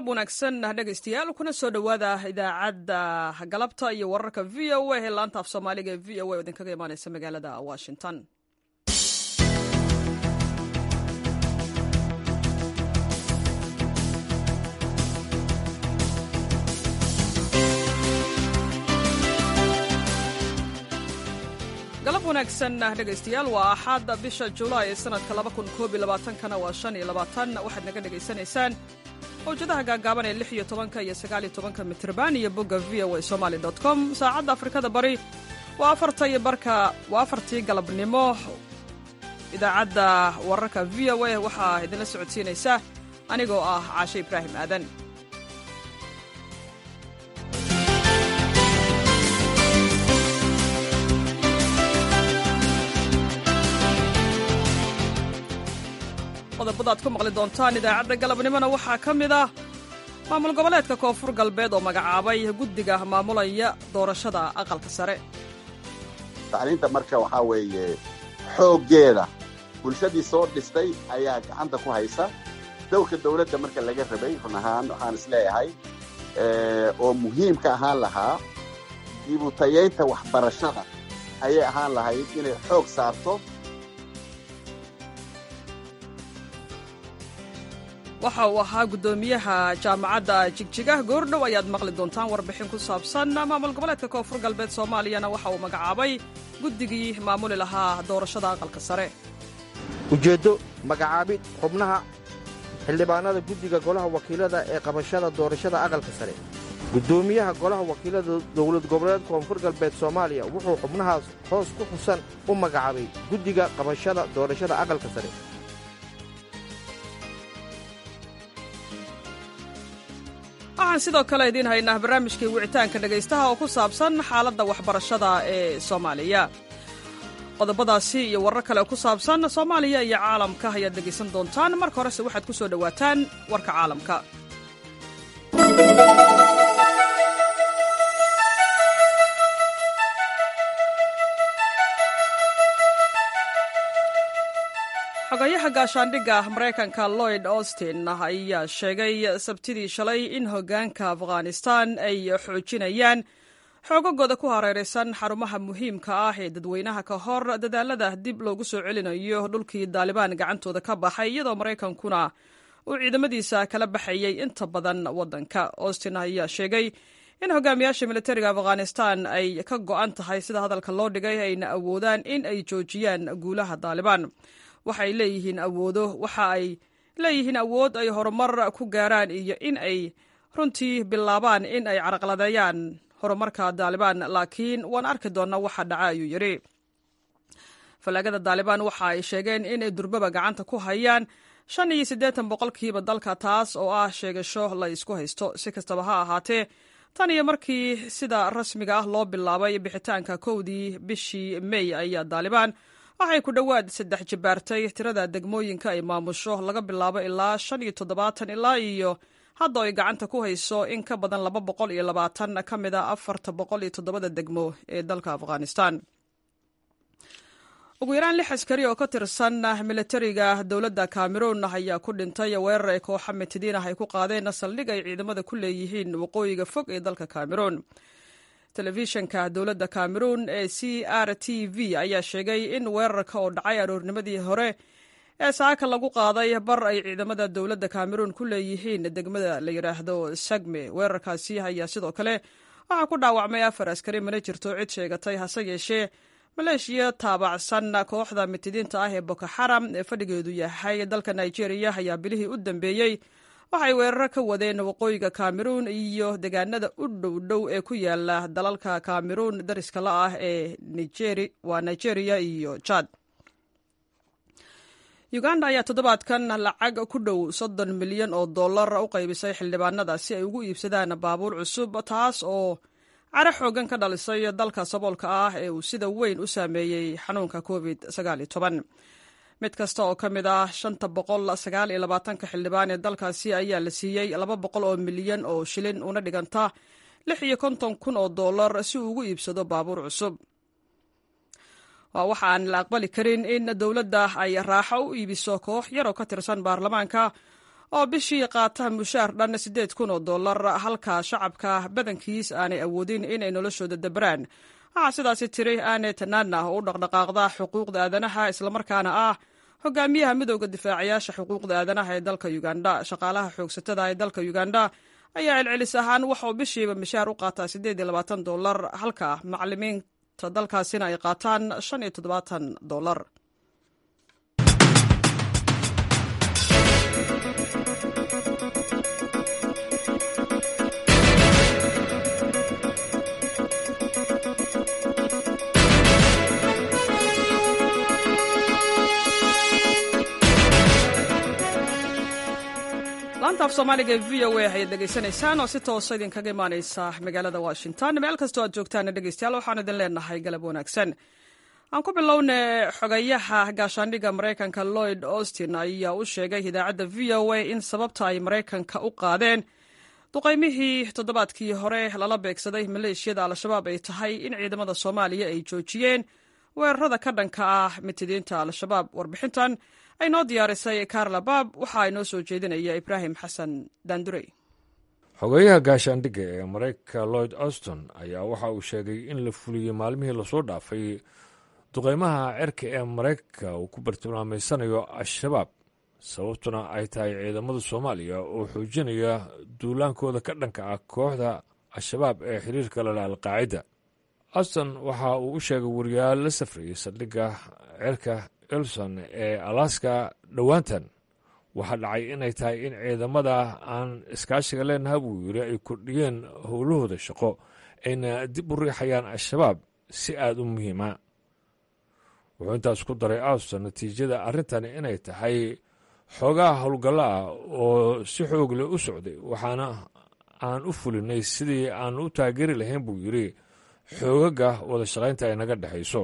galab wanaagsan dhegaystayaal kuna soo dhowaada idaacadda galabta iyo wararka v o a ee laanta af soomaaliga ee v o a oo idinkaga imaaneysa magaalada washington galab wanaagsan dhegaystayaal waa axaada bisha julaay ee sanadka kana waa waxaad naga dhegaysanaysaan mawjadaha gaagaaban ee iyo tobanka iyo sagaaliyo tobanka mitrban iyo bogga v o a somaali com saacadda afrikada bari waa afarta iyo barka waa afartii galabnimo idaacadda wararka v o a waxaa idinla socodsiinaysa anigoo ah caashe ibraahim aadan qodobada ad ku maqli doontaan idaacadda galabnimona waxaa ka mid ah maamul goboleedka koonfur galbeed oo magacaabay guddiga maamulaya doorashada aqalka sare tacliinta marka waxaa weeye xooggeeda bulshadii soo dhistay ayaa gacanta ku haysa dowrka dawladda marka laga rabay run ahaan waxaan isleeyahay oo muhiim ka ahaan lahaa dibutayaynta waxbarashada ayay ahaan lahayd inay xoog saarto waxa uu ahaa guddoomiyaha jaamacadda jigjigah goordhow ayaad maqli doontaan warbixin ku saabsan maamul goboleedka koonfur galbeed soomaaliyana waxa uu magacaabay guddigii maamuli lahaa doorashada aqalka sare ujeeddo magacaabid xubnaha xildhibaanada guddiga golaha wakiilada ee qabashada doorashada aqalka sare guddoomiyaha golaha wakiilada dowlad goboleed koonfur galbeed soomaaliya wuxuu xubnahaas hoos ku xusan u magacaabay guddiga qabashada doorashada aqalka sare waxaan sidoo kale idiin haynaa barnaamijkii wicitaanka dhegaystaha oo ku saabsan xaaladda waxbarashada ee soomaaliya qodobadaasi iyo warar kale oo ku saabsan soomaaliya iyo caalamka ayaad dhegaysan doontaan marka horese waxaad ku soo dhowaataan warka caalamka xogayaha gaashaandhigga maraykanka lloyd austin ayaa sheegay sabtidii shalay in hoggaanka afghanistan ay xoojinayaan xoogagooda ku hareeraysan xarumaha muhiimka ah ee dadweynaha ka hor dadaalada dib loogu soo celinayo dhulkii daalibaan gacantooda ka baxay iyadoo maraykankuna uu ciidamadiisa kala baxayay inta badan waddanka austin ayaa sheegay in hogaamiyaasha militariga afghanistan ay ka go'an tahay sida hadalka loo dhigay ayna awoodaan in ay joojiyaan guulaha daalibaan waxay leeyihiin awoodo waxa ay leeyihiin awood ay horumar ku gaaraan iyo in ay runtii bilaabaan in ay caraqladeeyaan horumarka daalibaan laakiin waan arki doonnaa waxa dhaca ayuu yidhi fallaagada daalibaan waxa ay sheegeen inay durbaba gacanta ku hayaan shan iyo siddeetan boqolkiiba dalka taas oo ah sheegasho la isku haysto si kastaba ha ahaatee tan iyo markii sida rasmiga ah loo bilaabay bixitaanka kowdii bishii mey ayaa daalibaan waxay ku dhowaad saddex jibaartay tirada degmooyinka ay maamusho laga bilaabo ilaa shan iyo toddobaatan ilaa iyo hadda ay gacanta ku hayso in ka badan laba boqol iyo labaatan ka mid a afarta boqol iyo toddobada degmo ee dalka afghanistan ugu yaraan lix askari oo ka tirsan militariga dowladda cameroon ayaa ku dhintay weerar ay kooxa mitidiin ah ay ku qaadeen saldhig ay ciidamada ku leeyihiin waqooyiga fog ee dalka cameroon telefishanka dowladda cameroon ee c r t v ayaa sheegay in weerarka oo dhacay aroornimadii hore ee saaka lagu qaaday bar ay ciidamada dowladda cameroon ku leeyihiin degmada la yidhaahdo sagme weerarkaasi ayaa sidoo kale waxaa ku dhaawacmay afar askari mana jirto cid sheegatay hase yeeshee maleeshiya taabacsan kooxda mitidiinta ah ee boko xaram ee fadhigeedu yahay dalka nigeria ayaa bilihii u dambeeyey waxay weeraro ka wadeen waqooyiga cameroon iyo deegaanada u dhow dhow ee ku yaala dalalka cameroon dariska la ah ee waa nigeria iyo jad uganda ayaa toddobaadkan lacag ku dhow soddon milyan oo dollar u qaybisay xildhibaanada si ay ugu iibsadaan baabuur cusub taas oo caro xoogan ka dhalisay dalka saboolka ah ee uu sida weyn u saameeyey xanuunka covid mid kasta oo ka mid ah shanta boqol sagaal iyo labaatanka xildhibaan ee dalkaasi ayaa la siiyey laba boqol oo milyan oo shilin una dhiganta lix iyo konton kun oo dollar si uu ugu iibsado baabuur cusub waa waxa aan la aqbali karin in dowladda ay raaxo u iibiso koox yaroo ka tirsan baarlamaanka oo bishii qaata mushaar dhan siddeed kun oo dollar halka shacabka badankiis aanay awoodin inay noloshooda dabraan waxaa sidaasi tiri ane tanana oo u dhaqdhaqaaqda xuquuqda aadanaha islamarkaana ah hogaamiyaha midooda difaacayaasha xuquuqda aadanaha ee dalka uganda shaqaalaha xoogsatada ee dalka uganda ayaa celcelis ahaan waxauu bishiiba mishaar u qaataa siddeed iyo labaatan dollar halka macalimiinta dalkaasina ay qaataan shan iyo toddobaatan dollar laanta af soomaaliga ee v o a ayaad dhegaysanaysaan oo si toosa idinkaga imaaneysa magaalada washington meel kastoo aad joogtaana dhegeystayaal waxaan idin leenahay galab wanaagsan aan ku bilowna xogayaha gaashaandhigga maraykanka lloyd austin ayaa u sheegay idaacadda v o a in sababta ay maraykanka u qaadeen duqaymihii toddobaadkii hore lala beegsaday maleeshiyada al-shabaab ay tahay in ciidamada soomaaliya ay joojiyeen weerarada ka dhanka ah mitidiinta al-shabaab warbixintan ay noo diyaarisay karla baab waxaa inoo soo jeedinaya ibraahim xasan daandurey xogeyaha gaashaandhigga ee maraykanka lloyd auston ayaa waxa uu sheegay in la fuliyey maalmihii lasoo dhaafay duqaymaha cerka ee maraykanka uu ku bartilmaameysanayo al-shabaab sababtuna ay tahay ciidamada soomaaliya oo xoojinaya duulaankooda ka dhanka ah kooxda al-shabaab ee xiriirka lala alqaacida auston waxa uu u sheegay wariyaal la safrayay saldhigga cerka elson ee alaska dhowaantan waxaa dhacay inay tahay in ciidamada aan iskaashiga leenaha buu yiri ay kordhiyeen howlahooda shaqo ayna dib u riixayaan al-shabaab si aada u muhiima wuxuu intaas ku daray auston natiijada arrintani inay tahay xoogaha howlgallo ah oo si xoog leh u socday waxaana aan u fulinay sidii aan u taageeri lahayn buu yidri xoogaga wada shaqaynta ay naga dhexayso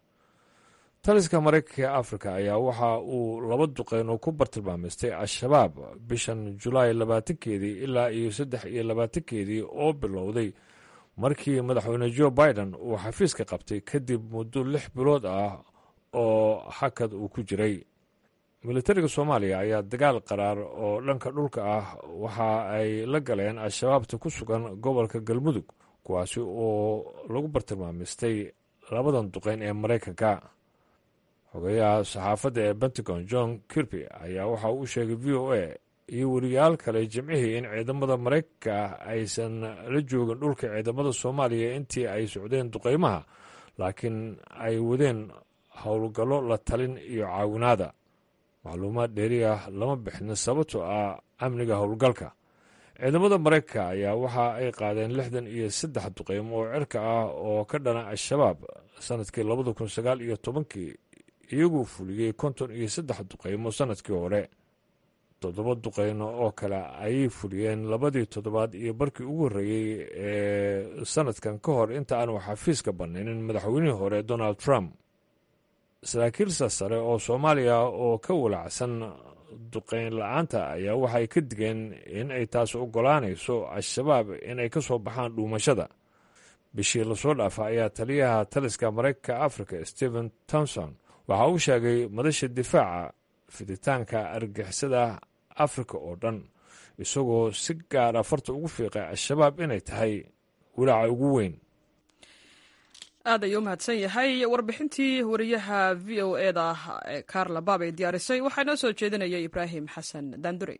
taliska maraykanka ee afrika ayaa waxa uu laba duqeyn oo ku bartilmaameystay al-shabaab bishan julaay labaatankeedii ilaa iyo saddex iyo labaatankeedii oo bilowday markii madaxweyne jo biden uu xafiiska qabtay kadib muddo lix bilood ah oo hakad uu ku jiray militariga soomaaliya ayaa dagaal qaraar oo dhanka dhulka ah waxa ay la galeen al-shabaabta ku sugan gobolka galmudug kuwaasi oo lagu bartilmaameystay labadan duqeyn ee maraykanka xogeyaha saxaafadda ee pentagon john kirby ayaa waxa uu u sheegay v o a iyo weriyaal kale jimcihii in ciidamada maraykanka aysan la joogin dhulka ciidamada soomaaliya intii ay socdeen duqeymaha laakiin ay wadeen howlgallo la talin iyo caawinaada macluumaad dheeri ah lama bixin sababtoo ah amniga howlgalka ciidamada maraykanka ayaa waxa ay qaadeen lixdan iyo saddex duqeymo oo cirka ah oo ka dhana al-shabaab sanadkii labada kun sagaal iyo tobankii iyaguu fuliyey konton iyo saddex duqeymo sannadkii hore toddoba duqeyno oo kale ayay fuliyeen labadii toddobaad iyo barkii ugu horreeyey ee sannadkan ka hor inta aanu xafiiska bannaynin madaxweynihii hore donald trump saraakiil sarsare oo soomaaliya oo ka walacsan duqeyn la-aanta ayaa waxay ka digeen in ay taas oggolaanayso al-shabaab inay ka soo baxaan dhuumashada bishii lasoo dhaafa ayaa taliyaha taliska maraykanka africa stephen tomson waxa uu sheegay madasha difaaca fiditaanka argixisada afrika oo dhan isagoo si gaara farta ugu fiiqay al-shabaab inay tahay walaaca ugu weyn aad ayuu u mahadsan yahay warbixintii wariyaha v o eda karla baab ay diyaarisay waxaa inoo soo jeedinaya ibraahim xasan daandure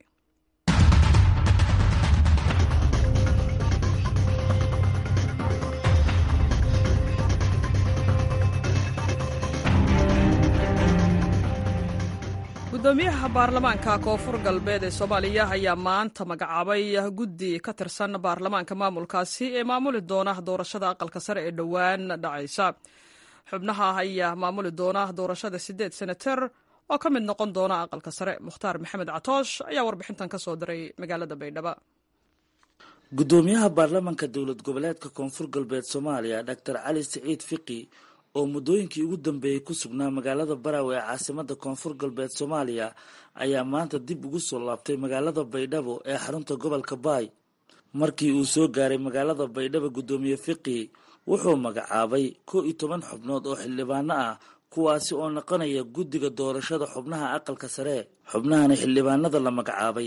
gudoomiyaha baarlamaanka koonfur galbeed ee soomaaliya ayaa maanta magacaabay guddi ka tirsan baarlamaanka maamulkaasi ee maamuli doona doorashada aqalka sare ee dhowaan dhacaysa xubnaha ayaa maamuli doona doorashada siddeed senater oo ka mid noqon doona aqalka sare mukhtaar maxamed catoosh ayaa warbixintan ka soo diray magaalada baydhabo gudoomiyaha baarlamaanka dowlad goboleedka koonfur galbeed soomaaliya doctor cali siciid fiqi oo muddooyinkii ugu dambeeyey ku sugnaa magaalada baraawe ee caasimada koonfur galbeed soomaaliya ayaa maanta dib ugu soo laabtay magaalada baydhabo ee xarunta gobolka baay markii uu soo gaaray magaalada baydhabo guddoomiye fiqi wuxuu magacaabay koo iyo toban xubnood oo xildhibaano ah kuwaasi oo noqonaya guddiga doorashada xubnaha aqalka sare xubnahani xildhibaanada la magacaabay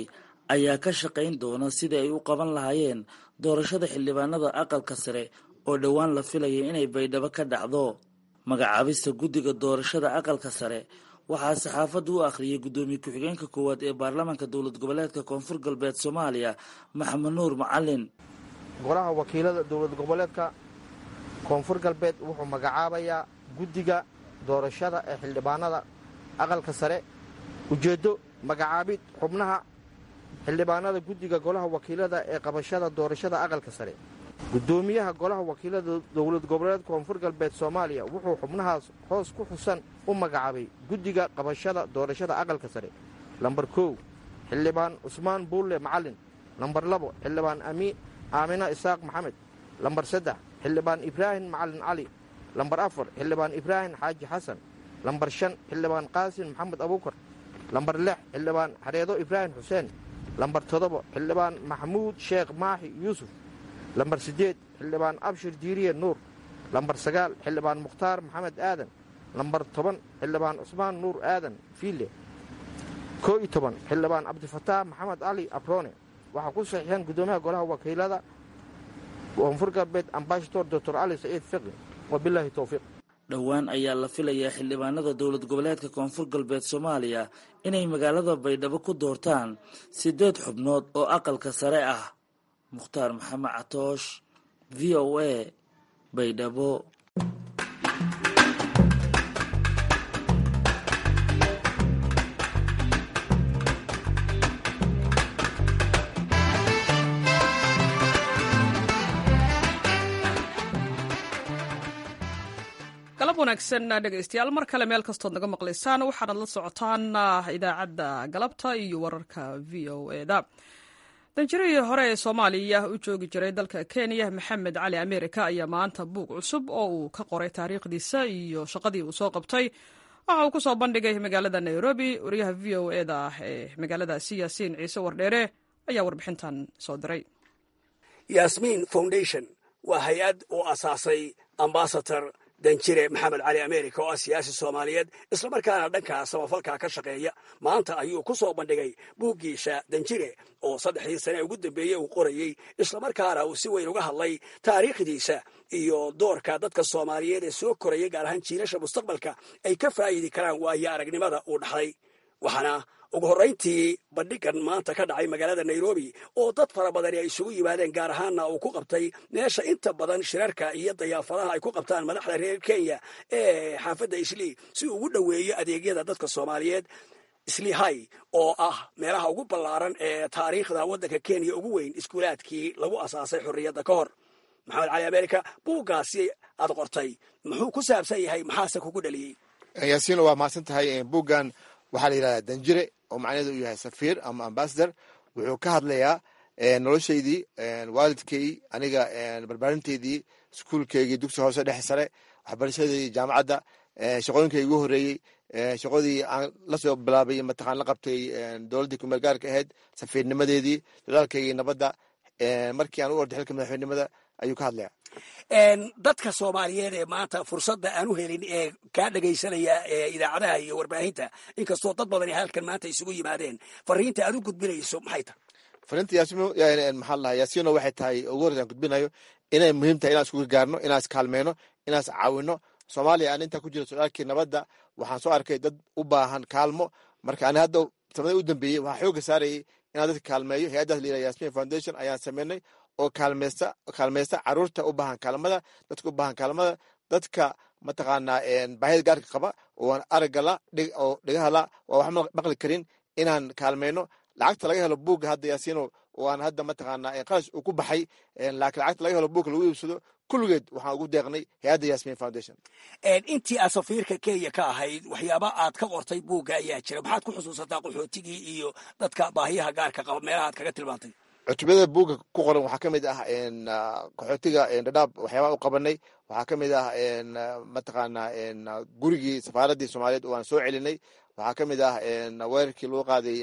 ayaa ka shaqayn doona sidii ay u qaban lahaayeen doorashada xildhibaanada aqalka sare oo dhowaan la filaya inay baydhabo ka dhacdo magacaabista guddiga doorashada aqalka sare waxaa saxaafadda u akhriyay guddoomiye ku-xigeenka koowaad ee baarlamaanka dowlad goboleedka koonfur galbeed soomaaliya maxamed nuur macalin golaha wakiilada dowlad goboleedka koonfur galbeed wuxuu magacaabayaa guddiga doorashada ee xildhibaanada aqalka sare ujeeddo magacaabid xubnaha xildhibaanada guddiga golaha wakiilada ee qabashada doorashada aqalka sare guddoomiyaha golaha wakiilada dowlad goboleed koonfur galbeed soomaaliya wuxuu xubnahaas hoos ku xusan u magacaabay guddiga qabashada doorashada aqalka sare lambar kow xildhibaan cusmaan buulle macalin lambar labo xildhibaan aamina isaaq maxamed lambar saddex xildhibaan ibraahim macalin cali lambar afar xildhibaan ibraahim xaaji xasan lambar shan xildhibaan qaasin maxamed abuukar lambar lix xildhibaan xareedo ibraahim xuseen lambar toddoba xildhibaan maxamuud sheekh maaxi yuusuf lambar siddeed xildhibaan abshir diiriye nuur lambar sagaal xildhibaan mukhtaar maxamed aadan lambar toban xildhibaan cusmaan nuur aadan fiile koo iyo toban xildhibaan cabdifataax maxamed cali abrone waxaa ku saxiixeen guddoomiyaha golaha wakiilada koonfur galbeed ambashador doctor cali saciid fiqi wabilaahi towfiiq dhowaan ayaa la filayaa xildhibaanada dowlad goboleedka koonfur galbeed soomaaliya inay magaalada baydhabo ku doortaan siddeed xubnood oo aqalka sare ah mukhtaar maxamed catoosh v o a baydhabo galab wanaagsan dhegaystayaal mar kale meel kastood naga maqlaysaan waxaanad la socotaan idaacadda galabta iyo wararka v o eda danjirihii hore ee soomaaliya u joogi jiray dalka kenya maxamed cali amerika ayaa maanta buug cusub oo uu ka qoray taariikhdiisa iyo shaqadii uu soo qabtay waxa uu ku soo bandhigay magaalada nairobi wariyaha v o eda ah ee magaaladaasi yaasiin ciise wardheere ayaa warbixintan soo diray yasmin foundation waa hay-ad uu asaasay ambasador danjire maxamed cali america oo ah siyaasi soomaaliyeed islamarkaana dhanka samafalka ka shaqeeya maanta ayuu ku soo bandhigay buuggiisa danjire oo saddexdii sane ugu dambeeyey uu qorayey islamarkaana uu si weyn uga hadlay taariikhdiisa iyo doorka dadka soomaaliyeed ee soo koraya gaar ahaan jiilasha mustaqbalka ay ka faa'idi karaan waayo aragnimada uu dhaxlay waxaana ugu horrayntii bandhigan maanta ka dhacay magaalada nairobi oo dad fara badani ay isugu yimaadeen gaar ahaanna uu ku qabtay meesha inta badan shirarka iyo dayaafadaha ay ku qabtaan madaxda reer kenya ee xaafadda islii si uu ugu dhoweeyo adeegyada dadka soomaaliyeed islii hay oo ah meelaha ugu ballaaran ee taariikhda waddanka kenya ugu weyn iskuulaadkii lagu asaasay xorriyadda ka hor maxamed cali america buuggaasi aad qortay muxuu ku saabsan yahay maxaase kugu dhaliyey yaasiino waa mahadsan tahay buuggan waxaa la yidhahdaa danjire oo macnaheedu uu yahay safiir ama ambasador wuxuu ka hadlayaa noloshaydii waalidkay aniga barbaarinteydii iskuulkeygii dugsi hoose dhexe sare waxbarashadeydii jaamacadda shaqooyinkay igu horreeyey shaqadii aan lasoo bilaabay mataqaan la qabtay dowladdii kumeel gaarka ahayd safiirnimadeedii dadaalkaygii nabadda markii aan u orday xilka madaxweynimada ayuu ka hadlayaa dadka soomaaliyeed ee maanta fursadda aan u helin ee kaa dhegaysanaya idaacadaha iyo warbaahinta inkastoo dad badani halkan maanta isugu yimaadeen fariinta aad u gudbinayso maxay tahay fariinta yaasimo maxaa lahaa yaasino waxay tahay ugu horreysa aan gudbinayo inay muhiim tahay inaan isku gargaarno inaan iskaalmeyno inaan is caawino soomaaliya aan intaa ku jiro socdaalkii nabadda waxaan soo arkay dad u baahan kaalmo marka ani hadda sanada u dambeeyey waxaa xooga saarayay inaan dadka kaalmeeyo hay-addaas layidhaha yasmin foundation ayaan sameynay oo kaalmeysta kaalmeysta caruurta u baahan kaalmada dadka u baahan kaalmada dadka mataqaanaa baahida gaarka qaba oo aan araggala oo dhagahala waa wax maqli karin inaan kaalmeyno lacagta laga helo buugga hadda yaasiino oo aan hadda mataqaanaa qarash uu ku baxay laakiin lacagta laga helo buugga lagu iibsado kulligeed waxaan ugu deeqnay hay-adda yasmin foundation intii aad safiirka kenya ka ahayd waxyaaba aad ka qortay buugga ayaa jira maxaad ku xusuusataa qaxootigii iyo dadka baahiyaha gaarka qaba meelaha aad kaga tilmaantay cutubada buugga ku qoran waxaa ka mid ah qaxootiga dhadhaab waxyaabaa u qabanay waxaa ka mid ah mataqaanaa gurigii safaaraddii soomaaliyeed oo aan soo celinay waxaa ka mid ah weerarkii lagu qaaday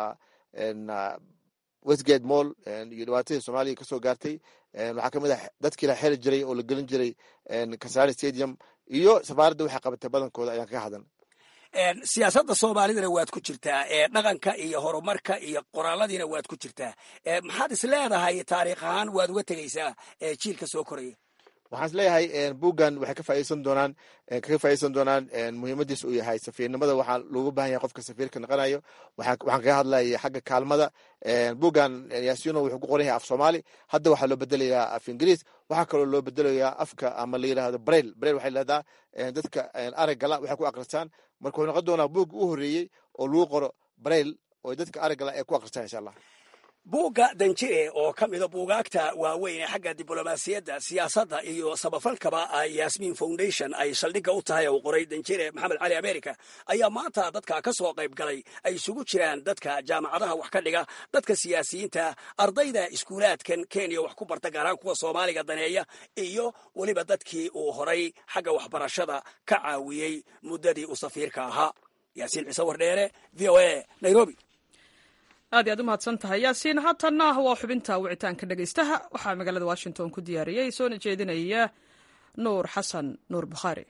westgate mall iyo dhibaatadii soomaaliya kasoo gaartay waxaa ka mid ah dadkii la xeri jiray oo la gelin jiray kasarani stadium iyo safaaradda waxay qabatay badankooda ayaan kaga hadlan siyaasadda soomaalidana waad ku jirtaa dhaqanka iyo horumarka iyo qoraaladiina waad ku jirtaa maxaad is leedahay taariikh ahaan waad uga tegaysaa jiilka soo koraya waxaan is leeyahay buuggan waxay ka faaiideysan doonaan kaga faaiideysan doonaan muhiimadiis uu yahay safiirnimada waxaa loogu baahan yahay qofka safiirka noqonayo waxaan kaga hadlaya xagga kaalmada buuggan yaasino wuxuu ku qoran yahay af soomaali hadda waxaa loo bedelayaa af ingiriis waxaa kaloo loo bedelayaa afka ama la yidhahdo brail brail waxay leedaha dadka araggala waxay ku akristaan marka wuxuu noqon doonaa buugga u horreeyey oo lagu qoro brail oo dadka araggala ay ku akristaan insha allah buugga danjire oo ka mida buugaagta waaweyn ee xagga diblomaasiyadda siyaasadda iyo samafalkaba yasmin foundation ay saldhigga u tahay uu qoray danjire maxamed cali america ayaa maanta dadka ka soo qayb galay ay isugu jiraan dadka jaamacadaha wax ka dhiga dadka siyaasiyiinta ardayda iskuulaadkan kenya wax ku barta gaaraan kuwa soomaaliga daneeya iyo weliba dadkii uu horay xagga waxbarashada ka caawiyey muddadii uu safiirka ahaa yaasiin ciise wardheere v o a nairobi aad iy aad u mahadsan tahay yaasiin haatanna waa xubinta wicitaanka dhegaystaha waxaa magaalada washington ku diyaariyey soona jeedinaya nuur xasan nuur bukhaari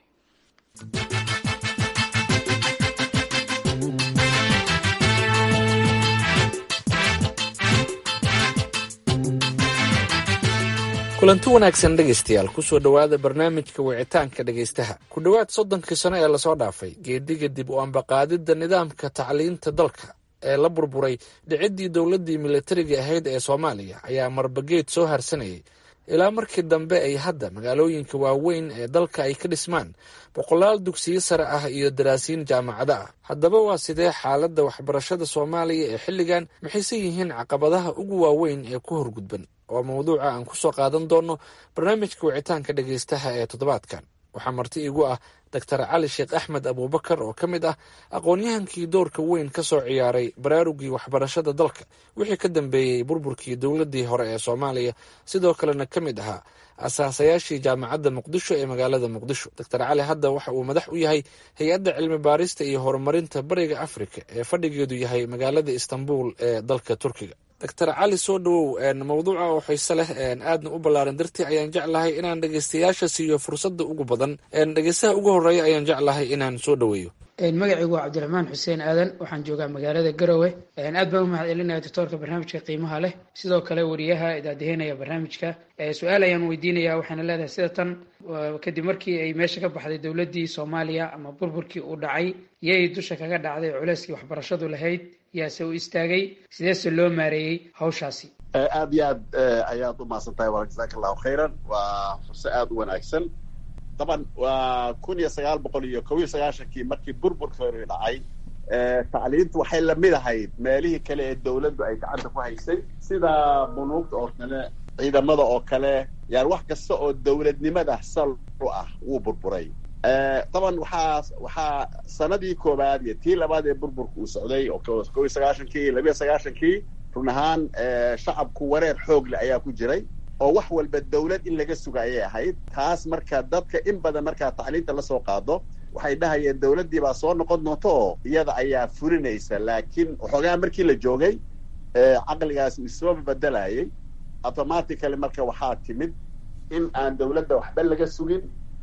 kulanti wanaagsan dhegaystayaal kusoo dhowaada barnaamijka wicitaanka dhegaystaha ku dhowaad soddonkii sano ee lasoo dhaafay geediga dib u ambaqaadidda nidaamka tacliinta dalka ee la burburay dhiciddii dowladdii militariga ahayd ee soomaaliya ayaa marbageed soo harsanayay ilaa markii dambe ay hadda magaalooyinka waaweyn ee dalka ay ka dhismaan boqolaal dugsiyo sare ah iyo daraasiin jaamacado ah haddaba waa sidee xaaladda waxbarashada soomaaliya ee xilligan maxayse yihiin caqabadaha ugu waaweyn ee ku horgudban oo mawduuca aan kusoo qaadan doono barnaamijka wicitaanka dhegaystaha ee toddobaadkan waxaa marti igu ah doctor cali sheekh axmed abuubakar oo ka mid ah aqoon-yahankii doorka weyn ka soo ciyaaray baraarugii waxbarashada dalka wixii ka dambeeyey burburkii dowladdii hore ee soomaaliya sidoo kalena ka mid ahaa asaasayaashii jaamacadda muqdisho ee magaalada muqdisho doctor cali hadda waxa uu madax u yahay hay-adda cilmi baarista iyo horumarinta bariga afrika ee fadhigeedu yahay magaalada istanbul ee dalka turkiga doctor cali soo dhawow mawduuca oo xiise leh aadna u ballaaran dartii ayaan jeclahay inaan dhegeystayaasha siiyo fursadda ugu badan dhegeystaha ugu horeeya ayaan jeclahay inaan soo dhaweeyo magacaygu waa cabdiraxmaan xuseen aadan waxaan joogaa magaalada garowe aad baan u mahad celinaya doctoorka barnaamijka qiimaha leh sidoo kale wariyaha idaadeheynaya barnaamijka su-aal ayaan weydiinaya waxayna leedahay sida tan kadib markii ay meesha ka baxday dowladdii soomaaliya ama burburkii uu dhacay yay dusha kaga dhacday culeyskii waxbarashadu lahayd yaase u istaagay sideese loo maareeyey hawshaasi aad iyo aad ayaad u mahadsan tahay wa jasaaka allahu khayran waa furse aada u wanaagsan daban waa kun iyo sagaal boqol iyo kob iyo sagaashankii markii burburka hore dhacay tacliintu waxay lamid ahayd meelihii kale ee dawladdu ay gacanta ku haysay sida bunuugta oo kale ciidamada oo kale yani wax kasta oo dawladnimada sal u ah wuu burburay daban waxaa waxaa sanadii koowaad iyo tii labaad ee burburka uu socday oo kob iyo sagaashankii labiyo sagaashankii run ahaan shacabku wareer xoog leh ayaa ku jiray oo wax walba dawlad in laga suga ayay ahayd taas marka dadka in badan markaa tacliinta lasoo qaado waxay dhahayeen dawladdii baa soo noqon doonta oo iyada ayaa fulinaysa laakiin waxoogaa markii la joogay caqligaasi isoo bedelayay automatically marka waxaa timid in aan dawladda waxba laga sugin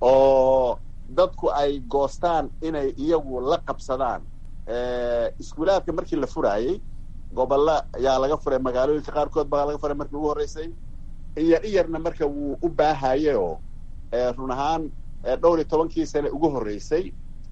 oo dadku ay goostaan inay iyagu la qabsadaan iskuulaadka markii la furaayey gobolla ayaa laga furay magaalooyinka qaarkood baa laga furay markii ugu horreysay iyar iyarna marka wuu u baahayay oo run ahaan dhowr iyo tobankii sane ugu horreysay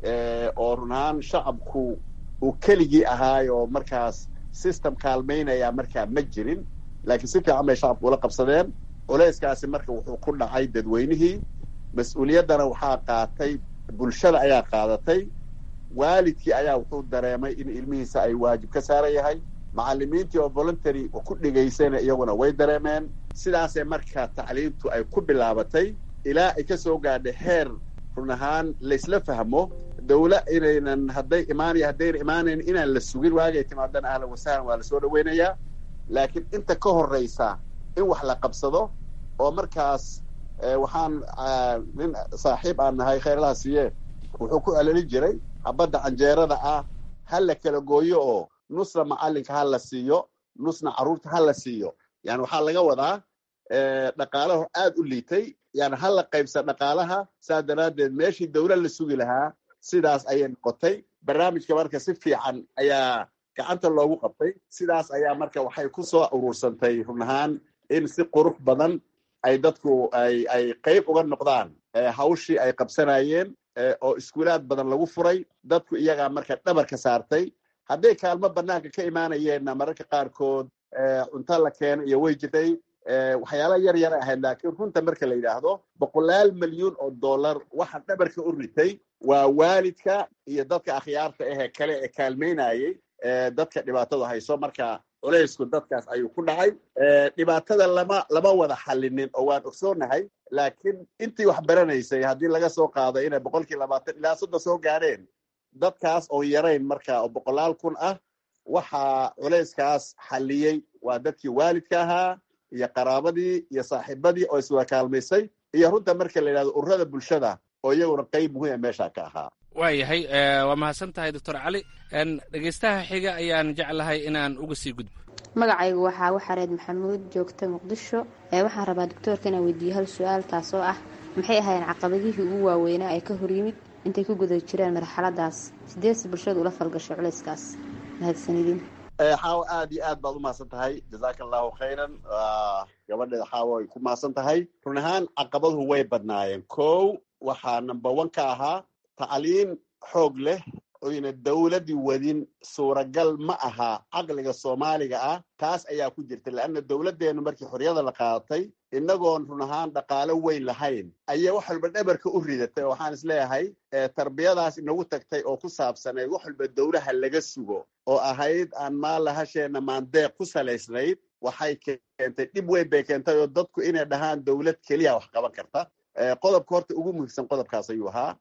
oo run ahaan shacabku uu keligii ahaay oo markaas system kaalmaynaya markaa ma jirin laakiin si fiican bay shacabku ula qabsadeen culeyskaasi marka wuxuu ku dhacay dadweynihii mas-uuliyaddana waxaa qaatay bulshada ayaa qaadatay waalidkii ayaa wuxuu dareemay in ilmihiisa ay waajib ka saaran yahay macallimiintii oo voluntary ku dhigaysayna iyaguna way dareemeen sidaasee marka tacliintu ay ku bilaabatay ilaa ay ka soo gaadhay heer run ahaan laysla fahmo dawla inaynan hadday imaanaya haddayna imaanayn inaan la sugin waagay timaadana ahlan wasahlan waa lasoo dhaweynayaa laakiin inta ka horreysa in wax la qabsado oo markaas waxaan nin saaxiib aan nahay khayrlaha siiye wuxuu ku celelin jiray habadda canjeerada ah ha la kala gooyo oo nusna macallinka ha la siiyo nusna carruurta ha la siiyo yani waxaa laga wadaa dhaqaalaho aad u liitay yani ha la qaybsa dhaqaalaha saa daraaddeed meeshii dawlad la sugi lahaa sidaas ayay noqotay barnaamijka marka si fiican ayaa gacanta loogu qabtay sidaas ayaa marka waxay ku soo urursantay run ahaan in si qurux badan ay dadku ay ay qayb uga noqdaan hawshii ay qabsanayeen oo iskuulaad badan lagu furay dadku iyagaa marka dhabarka saartay hadday kaalmo banaanka ka imaanayeenna mararka qaarkood cunto la keeno iyo way jirtay waxyaala yar yar ahayd laakiin runta marka la yidhaahdo boqolaal milyuun oo dollar waxa dhabarka u ritay waa waalidka iyo dadka akhyaarta ahee kale ee kaalmaynayey dadka dhibaatadu hayso marka culaysku dadkaas ayuu ku dhacay dhibaatada lama lama wada xallinin oo waan ogsoonahay laakiin intii wax baranaysay haddii laga soo qaado inay boqolkii labaatan ilaa soddon soo gaadheen dadkaas oo yarayn marka oo boqolaal kun ah waxaa culayskaas xalliyey waa dadkii waalidka ahaa iyo qaraabadii iyo saaxiibadii oo iswada kaalmaysay iyo runta marka la yidhahdo ururada bulshada oo iyaguna qayb muhiima meesha ka ahaa waayahay waa mahadsan tahay doctor cali dhegeystaha xiga ayaan jeclahay inaan uga sii gudbo magacaygu waxaa waxareed maxamuud joogta muqdisho waxaan rabaa doctoorka inaan weydiiyo hal su-aal taas oo ah maxay ahaayeen caqabadihii ugu waaweynaa ee ka horyimid intay ku guda jireen marxaladaas sideedsi bulshadu ula falgashay culayskaas mahadsanidin xaawo aad iyo aad baad u mahadsan tahay jazaaka allahu khayran gabadheeda xaawo ay ku mahadsan tahay run ahaan caqabaduhu way badnaayeen kow waxaa number one ka ahaa tacliin xoog leh oyna dowladdii wadin suuragal ma aha caqliga soomaaliga ah taas ayaa ku jirta leanna dowladdeenu markii xorriyada la qaadatay innagoon run ahaan dhaqaalo weyn lahayn ayaa wax walba dhabarka u ridatay oo waxaan is leeyahay tarbiyadaas inagu tagtay oo ku saabsanayd wax walba dowlaha laga sugo oo ahayd aan maalahasheenna maandeeq ku salaysnayd waxay keentay dhib weyn bay keentay oo dadku inay dhahaan dowlad keliya wax qaban karta qodobka horta ugu muhiimsan qodobkaas ayuu ahaa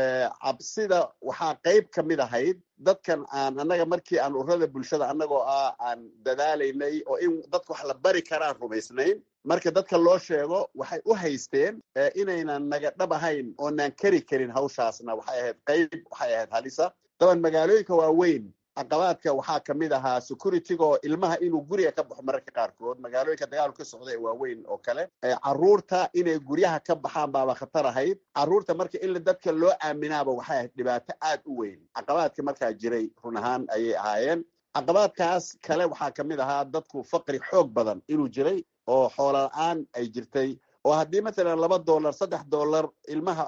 cabsida waxaa qayb ka mid ahayd dadkan aan annaga markii aan ururada bulshada annagoo ah aan dadaalaynay oo in dadka wax la bari karaan rumaysnayn marka dadka loo sheego waxay u haysteen inaynan naga dhab ahayn oonaan kari karin hawshaasna waxay ahayd qayb waxay ahayd halisa daban magaalooyinka waaweyn caqabaadka waxaa ka mid ahaa securityga oo ilmaha inuu guriga ka baxo mararka qaarkood magaalooyinka dagaalku ka socda ee waaweyn oo kale carruurta inay guryaha ka baxaan baaba khatar ahayd carruurta marka in dadka loo aaminaaba waxay ahayd dhibaato aad u weyn caqabaadka markaa jiray run ahaan ayay ahaayeen caqabaadkaas kale waxaa ka mid ahaa dadku faqri xoog badan inuu jiray oo xoola la-aan ay jirtay oo haddii mathalan laba dollar saddex dollar ilmaha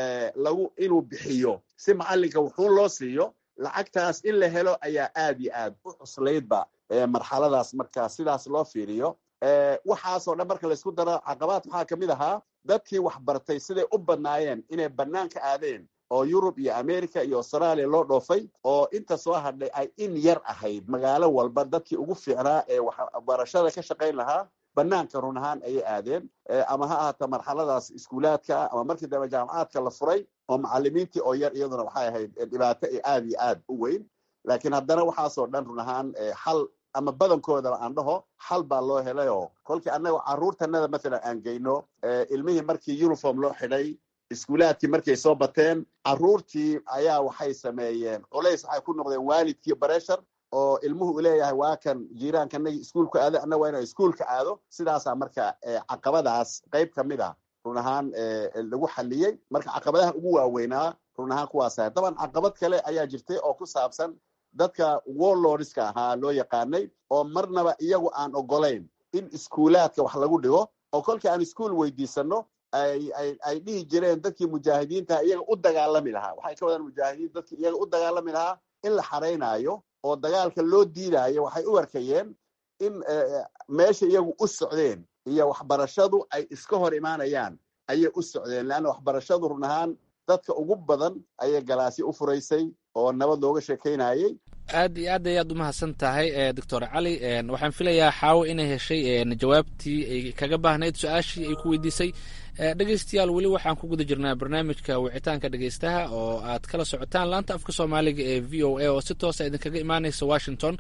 lagu inuu bixiyo si macallinka wuxuun loo siiyo lacagtaas in la helo ayaa aad iyo aad u cuslaydba marxaladaas marka sidaas loo fiiriyo waxaasoo dhan marka laysku daro caqabaad waxaa ka mid ahaa dadkii wax bartay siday u badnaayeen inay banaanka aadeen oo yurub iyo america iyo australia loo dhoofay oo inta soo hadhay ay in yar ahayd magaalo walba dadkii ugu fiicnaa ee waxbarashada ka shaqayn lahaa banaanka run ahaan ayay aadeen ama ha ahaata marxaladaas iskuulaadka ama markii dambe jaamacaadka la furay oo macalimiintii oo yar iyaduna waxay ahayd dhibaato aad iyo aad u weyn laakiin haddana waxaasoo dhan run ahaan xal ama badankoodaba aan dhaho xal baa loo helay oo kolkii annaga carruurtanada mathalan aan geyno ilmihii markii uniform loo xidhay iskuulaadkii markay soo bateen carruurtii ayaa waxay sameeyeen culays waxay ku noqdeen waalidkii bareshar oo ilmuhu u leeyahay waa kan jiiraankanagii iskuulka aado annaga waa inaan iskuulka aado sidaasaa marka caqabadaas qayb ka mid ah run ahaan lagu xaliyey marka caqabadaha ugu waaweynaa run ahaan kuwaas ahay daban caqabad kale ayaa jirtay oo ku saabsan dadka warlordska ahaa loo yaqaanay oo marnaba iyagu aan ogolayn in iskuulaadka wax lagu dhigo oo kolkii aan iskuol weydiisano ay ay ay dhihi jireen dadkii mujaahidiinta iyaga u dagaalami lahaa waxay ka wadaan mujaahidiin dadkii iyaga u dagaalami lahaa in la xaraynaayo oo dagaalka loo diidaayo waxay u arkayeen in meesha iyagu u socdeen iyo waxbarashadu ay iska hor imaanayaan ayay u socdeen leanna waxbarashadu run ahaan dadka ugu badan ayay galaasyo u furaysay oo nabad looga sheekaynayey aad iyo aad ayaad u mahadsan tahay doctor cali waxaan filayaa xaawo inay heshay jawaabtii ay kaga baahnayd su-aashii ay ku weydiisay dhegeystayaal weli waxaan ku guda jirnaa barnaamijka wicitaanka dhegeystaha oo aad kala socotaan laanta afka soomaaliga ee v o a oo si toosa idinkaga imaaneysa washington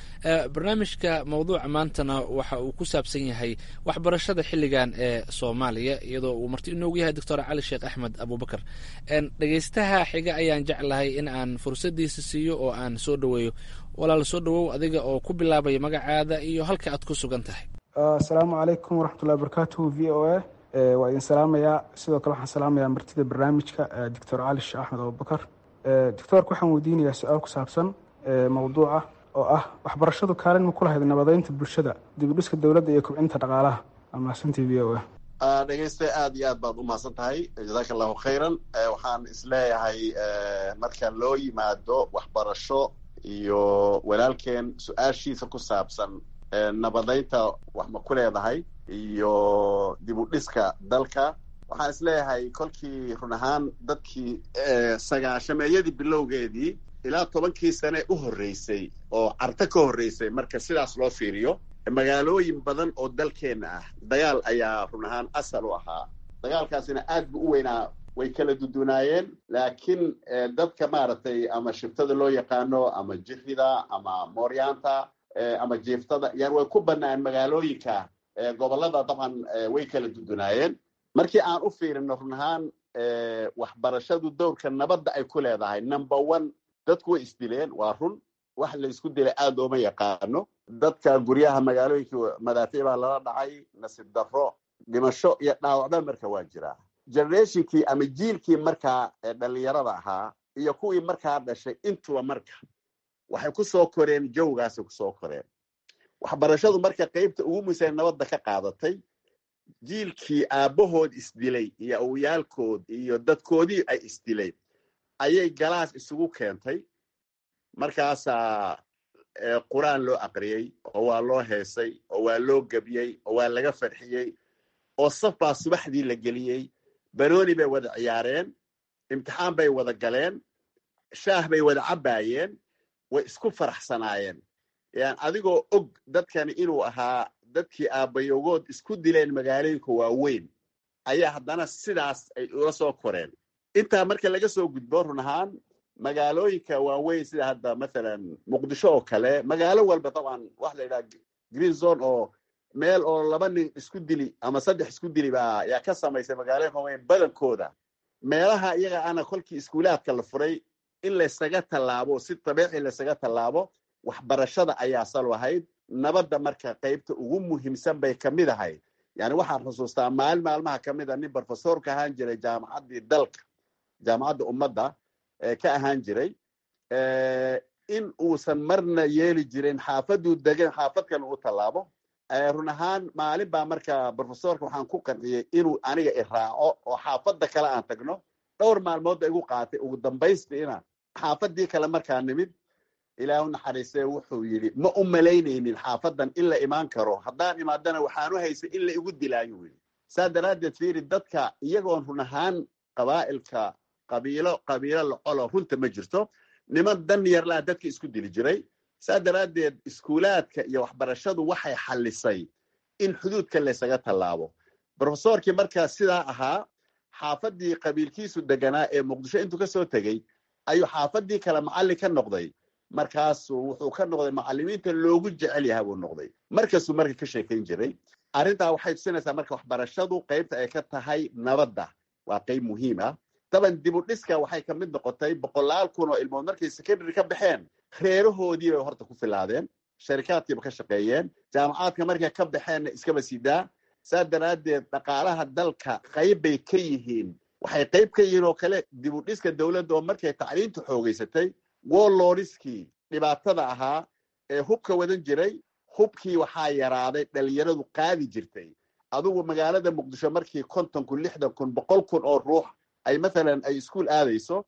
barnaamijka mawduuca maantana waxa uu ku saabsan yahay waxbarashada xilligan ee soomaaliya iyadoo uu marti inoogu yahay doctor cali sheekh axmed abubakar dhegeystaha xiga ayaan jeclahay in aan fursadiisa siiyo oo aan soo dhoweeyo walaal soo dhowow adiga oo ku bilaabaya magacaada iyo halka aad ku sugan tahay asalaamu calaykum waraxmatullahi wabarakatuhu v o a waa idin salaamayaa sidoo kale waxaan salaamayaa martida barnaamijka doctor cali sheekh axmed abubakar doctoorka waxaan weydiinayaa su-aal ku saabsan mawduuca oo ah waxbarashadu kaalin ma ku lahayd nabadeynta bulshada dibudhiska dowladda iyo kobcinta dhaqaalaha amaasantii v o a dhegeyste aad iyo aad baad umahadsan tahay jazaaka allahu khayran waxaan isleeyahay marka loo yimaado waxbarasho iyo walaalkeen su-aashiisa ku saabsan nabadeynta wax ma ku leedahay iyo dib u dhiska dalka waxaan isleeyahay kolkii run ahaan dadkii sagaashameeyadii bilowgeedii ilaa tobankii sane u horreysay oo carto ka horreysay marka sidaas loo fiiriyo magaalooyin badan oo dalkeenna ah dagaal ayaa run ahaan asal u ahaa dagaalkaasina aad bu u weynaa way kala dudunaayeen laakiin dadka maaragtay ama shibtada loo yaqaano ama jirida ama mooryaanta ama jiiftada yan way ku banaan magaalooyinka gobollada dabcan way kala dudunaayeen markii aan u fiirino run ahaan waxbarashadu dowrka nabadda ay ku leedahay number one dadku way isdileen waa run wax la isku dilay aad ooma yaqaano dadka guryaha magaalooyinka madaafiic baa lala dhacay nasiib darro dhimasho iyo dhaawacba marka waa jiraa generationkii ama jiilkii markaa dhalinyarada ahaa iyo kuwii markaa dhashay intuba marka waxay ku soo koreen jawgaasay kusoo koreen waxbarashadu marka qeybta ugu muhiimsan nabadda ka qaadatay jiilkii aabbahood isdilay iyo awyaalkood iyo dadkoodii ay isdilay ayay galaas isugu keentay markaasaa qur-aan loo aqriyey oo waa loo heesay oo waa loo gebiyey oo waa laga farxiyey oo saf baa subaxdii la geliyey banooni bay wada ciyaareen imtixaan bay wada galeen shaah bay wada cabbaayeen way isku faraxsanaayeen yan adigoo og dadkani inuu ahaa dadkii aabbayogood isku dileen magaalooyinka waaweyn ayaa haddana sidaas ay ula soo koreen intaa marka laga soo gudbo run ahaan magaalooyinka waaweyn sida hadda mathalan muqdisho oo kale magaalo walba dabcan waxa la yidhaha green zone oo meel oo laba nin isku dili ama saddex isku dili baa yaa ka samaysay magaalooyinka waaweyn badankooda meelaha iyaga ana kolkii iskuulaadka la furay in laysaga tallaabo si dabiici laysaga tallaabo waxbarashada ayaa sal ahayd nabadda marka qaybta ugu muhiimsan bay ka mid ahayd yani waxaan xusuustaa maalin maalmaha ka mid a nin brofesorka ahaan jiray jaamacaddii dalka jaamacadda ummadda ka ahaan jiray in uusan marna yeeli jirin xaafaduu degan xaafadkan uu tallaabo run ahaan maalin baa marka brofesorka waxaan ku qanciyey inuu aniga iraaco oo xaafadda kale aan tagno dhowr maalmoodba igu qaatay ugu dambaystiina xaafadii kale markaa nimid ilaahu naxariistee wuxuu yidhi ma u malaynaynin xaafadan in la imaan karo haddaan imaadana waxaanu haysay in la igu dilaayu yidhi saa daraaddeed fiiri dadka iyagoon run ahaan qabaa'ilka qabiilo qabiilo lacolo runta ma jirto niman dan yarlaa dadka isku dili jiray saa daraaddeed iskuulaadka iyo waxbarashadu waxay xallisay in xuduudka laysaga tallaabo brofesorkii markaa sidaa ahaa xaafadii qabiilkiisu deganaa ee muqdisho intuu ka soo tegey ayuu xaafadii kale macallin ka noqday markaasuu wuxuu ka noqday macallimiinta loogu jecel yahay buu noqday markasuu marka ka sheekayn jiray arrintaa waxay tusinaysaa marka waxbarashadu qaybta ay ka tahay nabadda waa qayb muhiim ah daban dib u dhiska waxay ka mid noqotay boqolaal kun oo ilmood markay secondary ka baxeen reerahoodii bay horta ku filaadeen sharikaadkiiba ka shaqeeyeen jaamacaadka markay ka baxeenna iskaba sidaa saa daraaddeed dhaqaalaha dalka qayb bay ka yihiin waxay qayb ka yihiin oo kale dib u dhiska dowladda oo markay tacliinta xoogeysatay woloriskii dhibaatada ahaa ee hubka wadan jiray hubkii waxaa yaraaday dhalinyaradu qaadi jirtay adugu magaalada muqdisho markii konton kun lixdan kun boqol kun oo ruux ay mathalan ay iskuol aadayso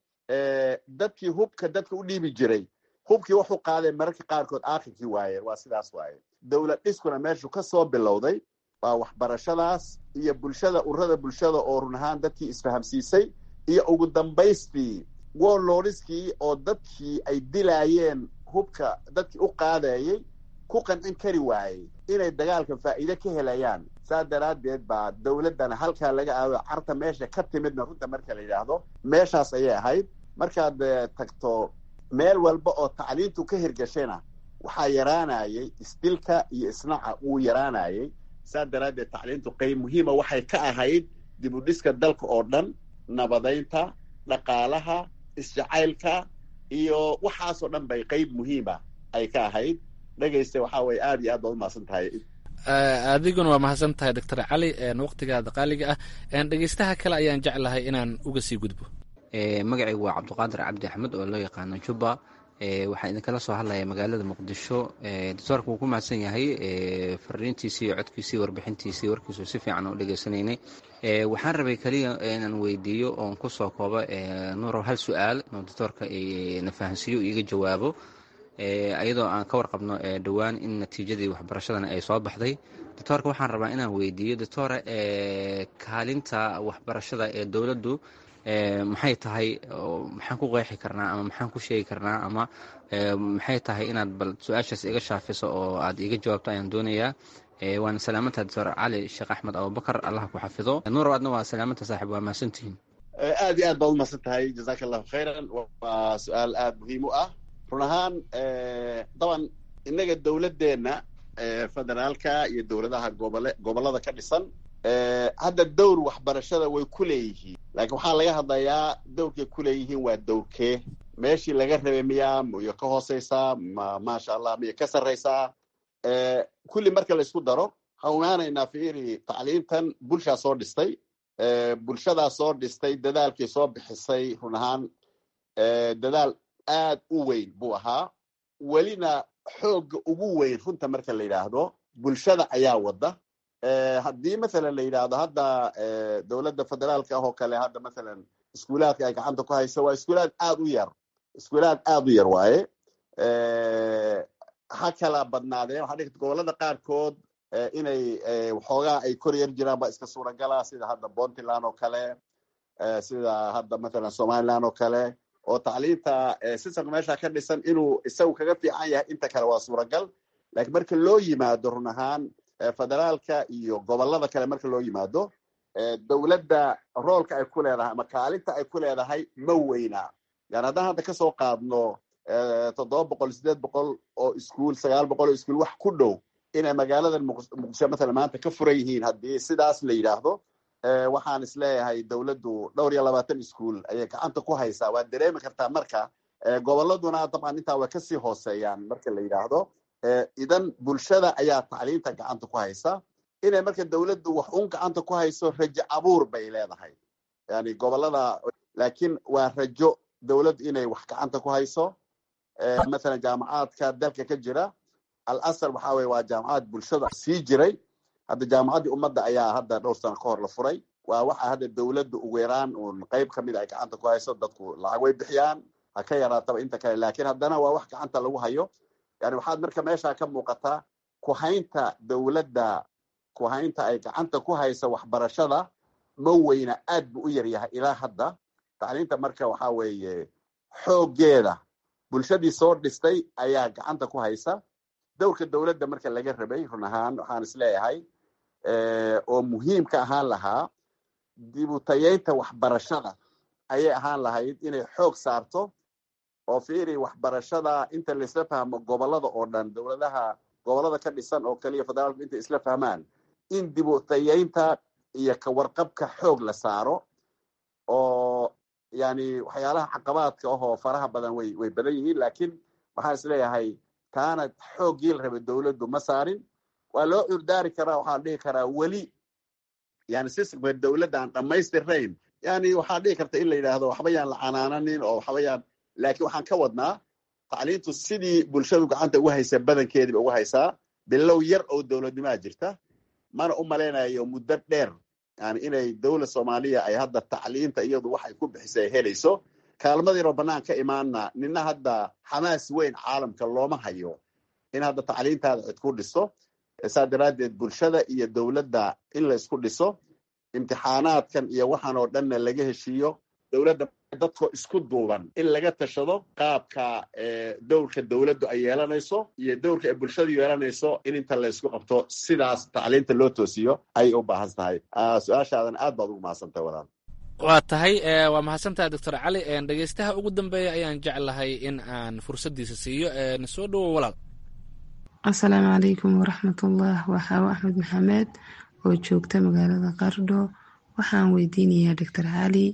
dadkii hubka dadka u dhiibi jiray hubkii wuxuu qaaday mararka qaarkood aakhirkii waayeen waa sidaas waaye dowlad dhiskuna meeshu ka soo bilowday waa waxbarashadaas iyo bulshada ururada bulshada oo run ahaan dadkii isfahamsiisay iyo ugu dambaystii woloriskii oo dadkii ay dilaayeen hubka dadkii u qaadayay ku qancin kari waayey inay dagaalka faa'iide ka helayaan saa daraaddeed baa dowladdana halkaa laga aado carta meesha ka timidna runta marka la yidhaahdo meeshaas ayay ahayd markaad tagto meel walba oo tacliintu ka hirgashayna waxaa yaraanayay isdilka iyo isnaca wuu yaraanayay saa daraaddeed tacliintu qayb muhiima waxay ka ahayd dib u dhiska dalka oo dhan nabadaynta dhaqaalaha isjacaylka iyo waxaasoo dhan bay qayb muhiima ay ka ahayd dhegaysta waxaa weye aad iyo aad baad umahadsan tahay adiguna waa mahadsan tahay doctor cali waqtigaada qaaliga ah dhegeystaha kale ayaan jeclahay inaan uga sii gudbo magacaygu waa cabdiqaadir cabdi axmed oo loo yaqaano jubba waxaan idinkala soo hadlaya magaalada muqdisho doctoorka wuu ku mahadsan yahay fariintiisii codkiisii warbixintiisii warkiisu si fiican u dhegeysanaynay waxaan rabay keliya inaan weydiiyo oon kusoo koobo nuurow hal su-aal inuu doctoorka na fahansiiyo iiga jawaabo iyadoo aan ka warqabno dhowaan in natiijadii waxbarashadana ay soo baxday doctoorka waxaan rabaa inaan weydiiyo doctora kaalinta waxbarashada ee dowladdu maxay tahay maxaan ku qeexi karnaa ama maxaan ku sheegi karnaa ama maxay tahay inaad bal su-aashaas iga shaafiso oo aad iga jawaabto ayaan doonayaa waana salaamanta doctor cali sheekh axmed abubakar allah ku xafido nuurow adna waa salaamanta saaxib waa mahadsantihiin aad iyo aad baad umahadsan tahay jazaaka allahu khayran waa su-aal aada muhiim u ah run ahaan daban innaga dowladdeenna federaalka iyo dowladaha gobole gobollada ka dhisan hadda dowr waxbarashada way ku leeyihiin laakiin waxaa laga hadlayaa dowrkay ku leeyihiin waa dowrkee meeshii laga rabay miyaa miyo ka hooseysaa ma maasha allah miyo ka sarreysaa kulli marka la isku daro waxaan ogaanaynaa fiiri tacliintan bulshaa soo dhistay bulshadaa soo dhistay dadaalkii soo bixisay run ahaan dadaal aad u weyn buu ahaa welina xoogga ugu weyn runta marka la yidhaahdo bulshada ayaa wadda haddii mathalan la yidhaahdo hadda dowladda federaalka ah oo kale hadda mathalan iskuulaadka ay gacanta ku hayso waa iskuulaad aad u yar iskuulaad aad u yar waaye ha kala badnaadeen waxaa dhigta gobollada qaarkood inay waxoogaa ay kor yar jiraan baa iska suuragala sida hadda puntland oo kale sida hadda mathalan somaliland oo kale oo tacliinta sistamka meesha ka dhisan inuu isagu kaga fiican yahay inta kale waa suuragal lakiin marka loo yimaado run ahaan federaalka iyo gobollada kale marka loo yimaado dowladda roolka ay ku leedahay ama kaalinta ay ku leedahay ma weyna yani haddaan hadda kasoo qaadno toddoba boqol sideed boqol oo iskuol sagaal boqol oo iskuol wax ku dhow inay magaaladan muqdisho mathalan maanta ka furan yihiin haddii sidaas la yidhaahdo waxaan isleeyahay dowladdu dhowr iyo labaatan iskuol ayay gacanta ku haysaa waad dareemi kartaa marka gobolladuna dabcan intaa way kasii hooseeyaan marka la yidhaahdo idan bulshada ayaa tacliinta gacanta ku haysa inay marka dowladdu wax un gacanta ku hayso rajo abuur bay leedahay yani gobollada laakiin waa rajo dowladdu inay wax gacanta ku hayso mathalan jaamacaadka dalka ka jira al asal waxa weye waa jaamacad bulshada sii jiray hadda jaamacaddii ummadda ayaa hadda dhowr sano ka hor la furay waa waxa hadda dowladda ugu yaraan uun qayb kamid ay gacanta ku hayso dadku lacag way bixiyaan ha ka yaraataba inta kale lakiin haddana waa wax gacanta lagu hayo yani waxaad marka meesha ka muuqataa kuhaynta dowladda kuhaynta ay gacanta ku haysa waxbarashada ma weyna aad bu u yar yahay ilaa hadda tacliinta marka waxa weeye xooggeeda bulshadii soo dhistay ayaa gacanta ku haysa dowrka dowladda marka laga rabay run ahaan waxaan isleeyahay oo muhiimka ahaan lahaa dibutayeynta waxbarashada ayay ahaan lahayd inay xoog saarto oo fiiri waxbarashada inta laisla fahmo gobollada oo dhan dowladaha gobollada ka dhisan oo kaliya federaalku intay isla fahmaan in dibutayeynta iyo kawarqabka xoog la saaro oo yani waxyaalaha caqabaadka ahoo faraha badan way way badan yihiin lakiin waxaan isleeyahay taana xooggii la rabay dowladdu ma saarin waa loo curdaari karaa waxaan dhihi karaa weli yani sistamka dowladda aan dhammaystirnayn yani waxaa dhihi karta in la yidhaahdo waxba yaan la canaananin oo waxba yaan laakiin waxaan ka wadnaa tacliintu sidii bulshadu gacanta ugu haysa badankeediiba ugu haysaa bilow yar oo dowladnimaa jirta mana u malaynayo muddo dheer yani inay dowlad soomaaliya ay hadda tacliinta iyadu waxay ku bixisa ay helayso kaalmadiinoo bannaan ka imaana nina hadda xamaas weyn caalamka looma hayo in hadda tacliintaada cid ku dhiso saa daraaddeed bulshada iyo dowladda in la isku dhiso imtixaanaadkan iyo waxaan oo dhanna laga heshiiyo dowladda dadko isku duuban in laga tashado qaabka dowrka dowladdu ay yeelanayso iyo dowrka ay bulshadu yeelanayso in inta la isku qabto sidaas tacliinta loo toosiyo ayay u baahan tahay su-aashaadan aad baad ugu mahadsantahay walaal waa tahay waa mahadsantaha doctor cali dhegeystaha ugu dambeeya ayaan jeclahay in aan fursaddiisa siiyo soo dhowo walaal asalaamu calaykum waraxmatullah waxaawo axmed maxamed oo joogta magaalada qardho waxaan weydiinayaa doctor cali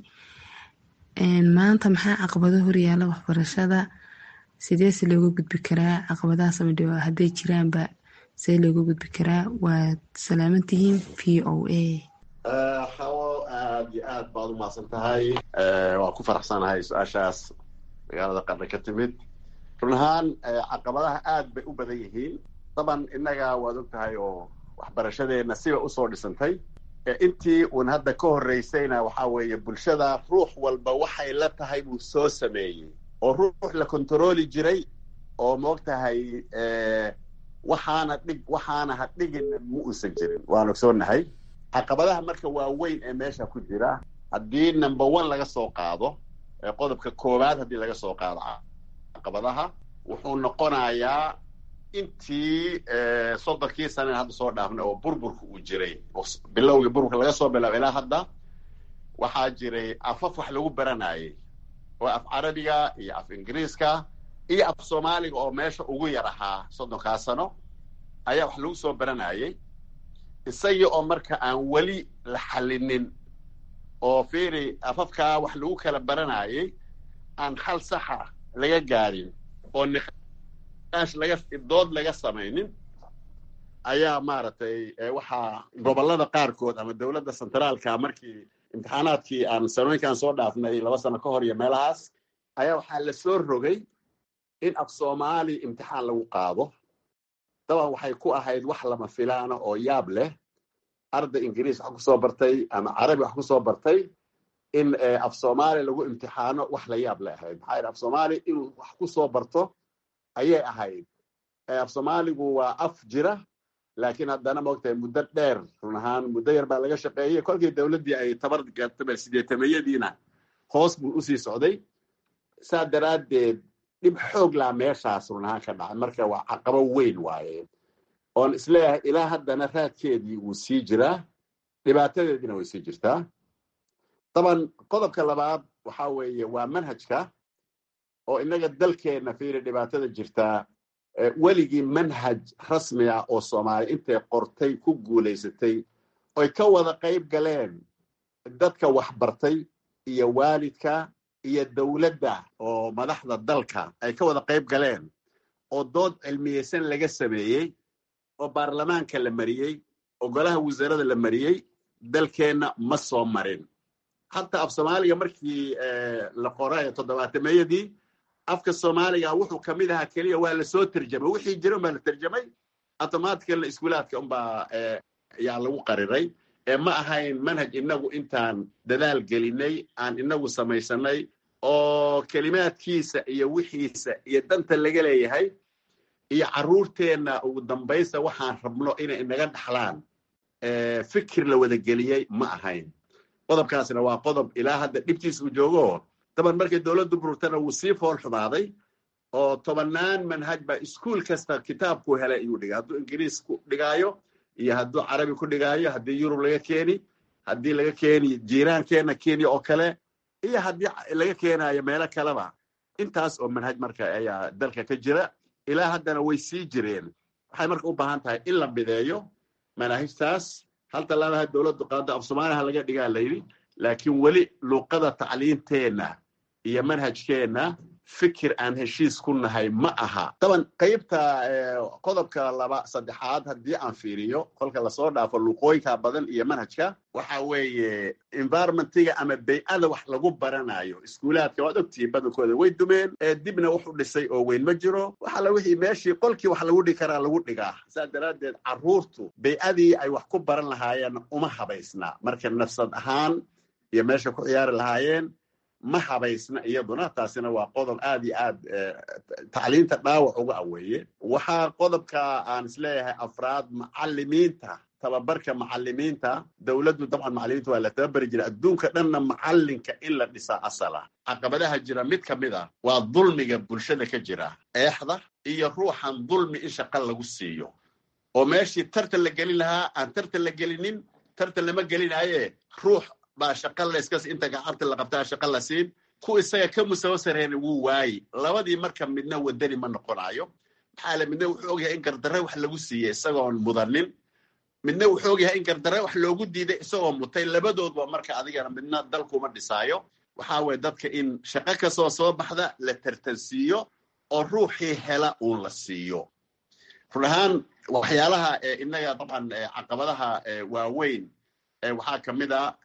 maanta maxaa caqabado horyaala waxbarashada sidee se looga gudbi karaa caqabadahaas ama dhiba hadday jiraanba see looga gudbi karaa waad salaamantihiin v o a hawo aad iyo aad baad u mahadsan tahay waan ku faraxsanahay su-aashaas magaalada qarna ka timid run ahaan caqabadaha aad bay u badan yihiin daban innaga waad og tahay oo waxbarashadeenna siba usoo dhisantay intii uun hadda ka horreysayna waxaa weeye bulshada ruux walba waxay la tahay buu soo sameeyey oo ruux la kontarooli jiray oo moog tahay waxaana dhig waxaana ha dhigin ma uusan jirin waan ogsoonnahay caqabadaha marka waaweyn ee meesha ku jira haddii number one laga soo qaado qodobka koowaad haddii laga soo qaado caqabadaha wuxuu noqonayaa intii soddonkii saneen hadda soo dhaafnay oo burburka uu jiray bilowgii burburka laga soo bilaabo ilaa hadda waxaa jiray afaf wax lagu baranayay oo af carabiga iyo af ingiriiska iyo af soomaaliga oo meesha ugu yar ahaa soddonkaa sano ayaa wax lagu soo baranayay isagii oo marka aan weli la xallinin oo fiiri afafkaa wax lagu kala baranayay aan hal saxa laga gaarin oo niqaash laga dood laga samaynin ayaa maaragtay waxaa gobollada qaarkood ama dowladda centraalka markii imtixaanaadkii aan sanooyinkaan soo dhaafnay laba sano ka hor iyo meelahaas ayaa waxaa la soo rogay in af soomaali imtixaan lagu qaado daban waxay ku ahayd wax lama filaana oo yaab leh arday ingiriis wax kusoo bartay ama carabi wax kusoo bartay in af soomaali lagu imtixaano wax la yaab leh ahayd maxaa yidhi af soomaali inuu wax kusoo barto ayay ahayd af soomaaligu waa af jira laakiin haddana maogtahay muddo dheer run ahaan muddo yar baa laga shaqeeyey kolkii dowladdii ay tabar gartabel sideetameyadiina hoos buu usii socday saa daraaddeed dhib xoog laa meeshaas run ahaan ka dhacay marka waa caqabo weyn waaye oon isleeyahay ilaa haddana raadkeedii wuu sii jiraa dhibaatadeediina way sii jirtaa daban qodobka labaad waxaa weeye waa manhajka oo innaga dalkeenna fiiri dhibaatada jirtaa weligii manhaj rasmi ah oo soomaali intay qortay ku guulaysatay oy ka wada qayb galeen dadka waxbartay iyo waalidka iyo dowladda oo madaxda dalka ay ka wada qayb galeen oo dood cilmiyeysan laga sameeyey oo baarlamaanka la mariyey oo golaha wasaarada la mariyey dalkeenna ma soo marin hataa af soomaaliga markii la qoray toddobaatameyadii afka soomaaliga wuxuu ka mid ahaa keliya waa lasoo terjamay wixii jira unbaa la terjamay automaticalna iskuulaadka unbaa yaa lagu qariray ee ma ahayn manhaj inagu intaan dadaal gelinay aan inagu samaysanay oo kelimaadkiisa iyo wixiisa iyo danta laga leeyahay iyo carruurteenna ugu dambaysta waxaan rabno inay inaga dhaxlaan fikir la wada geliyey ma ahayn qodobkaasna waa qodob ilaa hadda dhibtiisa uu joogo daban markay dowladdu bururtana wuu sii fool xumaaday oo tobannaan manhaj baa iskuol kasta kitaabku helay ayuu dhigay hadduu ingiriis ku dhigaayo iyo hadduu carabi ku dhigaayo haddii yurub laga keeni haddii laga keeni jiiraankeenna kenya oo kale iyo haddii laga keenayo meelo kaleba intaas oo manhaj marka ayaa dalka ka jira ilaa haddana way sii jireen waxay marka u baahan tahay in la mideeyo manaahijtaas hal tallaabaha dowladdu qaado af soomaaliha laga dhigaa layidhi laakiin weli luuqada tacliinteenna iyo manhajkeenna fikir aan heshiis ku nahay ma aha daban qaybta qodobka laba saddexaad haddii aan fiiriyo kolka lasoo dhaafo luuqooyinka badan iyo manhajka waxa weeye environmentiga ama bay-ada wax lagu baranayo iskuulaadka waad ogtihiin badankooda way dumeen dibna wuxu dhisay oo weyn ma jiro waxala wixii meeshii qolkii wax lagu dhigi karaa lagu dhigaa saa daraaddeed carruurtu bay-adii ay wax ku baran lahaayeen uma habaysna marka nafsad ahaan iyo meesha ku ciyaari lahaayeen ma habaysna iyaduna taasina waa qodob aad iyo aad tacliinta dhaawac uga aweeye waxaa qodobka aan isleeyahay afraad macalimiinta tababarka macalimiinta dowladdu dabcan macalimiinta waa la tababari jira adduunka dhanna macalinka in la dhisaa asala caqabadaha jira mid ka mid a waa dulmiga bulshada ka jira eexda iyo ruuxan dulmi in shaqa lagu siiyo oo meeshii tartan la gelin lahaa aan tartan la gelinin tartan lama gelinaaye ruux baa shaqa layskas inta gacabta la qabtaa shaqa la siin ku isaga ka musawo sarreena wuu waayi labadii marka midna wadani ma noqonayo maxaa le midna wuxuu ogyahay in gardarre wax lagu siiyey isagoon mudanin midna wuxuu ogyahay in gardarre wax loogu diiday isagoo mutay labadoodba marka adigana midna dalkuma dhisaayo waxaa weye dadka in shaqo kastoo soo baxda la tartansiiyo oo ruuxii hela uun la siiyo run ahaan waxyaalaha inaga dabcan caqabadaha waaweyn waxaa ka mid a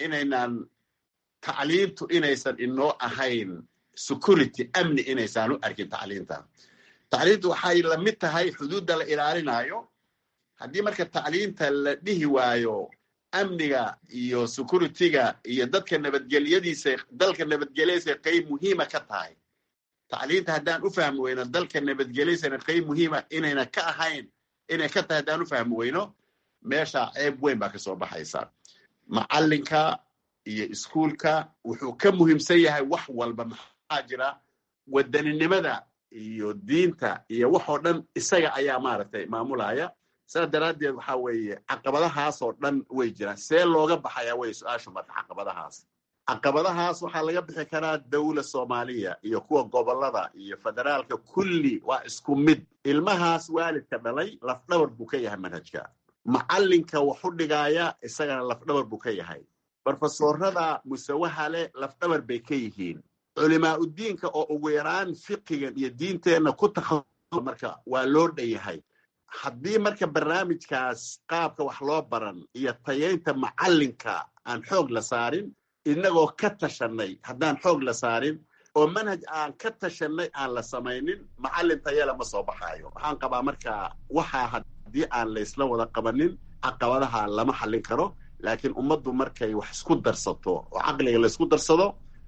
inaynan tacliintu inaysan inoo ahayn security amni inaysaan u arkin tacliinta tacliintu waxay la mid tahay xuduudda la ilaalinayo haddii marka tacliinta la dhihi waayo amniga iyo securityga iyo dadka nabadgelyadiisa dalka nabadgelyadiisa qayb muhiima ka tahay tacliinta haddaan u fahmi weyno dalka nabadgelyadiisana qayb muhiima inayna ka ahayn inay ka tahay haddaan u fahmi weyno meesha ceeb weyn baa kasoo baxaysa macalinka iyo iskuulka wuxuu ka muhiimsan yahay wax walba maxaa jira wadaninimada iyo diinta iyo waxoo dhan isaga ayaa maaragtay maamulaya sidaas daraaddeed waxa weeye caqabadahaasoo dhan way jiraan see looga baxayaa wey su-aashu marka caqabadahaas caqabadahaas waxaa laga bixi karaa dawla soomaaliya iyo kuwa gobolada iyo federaalka kulli waa isku mid ilmahaas waalidka dhalay lafdhabar buu ka yahay manhajka macalinka waxu dhigaaya isagana lafdhabar buu ka yahay brofesorada musawaha leh lafdhabar bay ka yihiin culimaa udiinka oo ugu yaraan fiqigan iyo diinteenna ku takha marka waa loo dhan yahay haddii marka barnaamijkaas qaabka wax loo baran iyo tayaynta macalinka aan xoog la saarin inagoo ka tashanay haddaan xoog la saarin oo manhaj aan ka tashanay aan la samaynin macalin tayala ma soo baxaayo waxaan qabaa marka waxaa haddii aan laysla wada qabanin caqabadaha lama xallin karo laakiin ummaddu markay wax isku darsato oo caqliga laysku darsado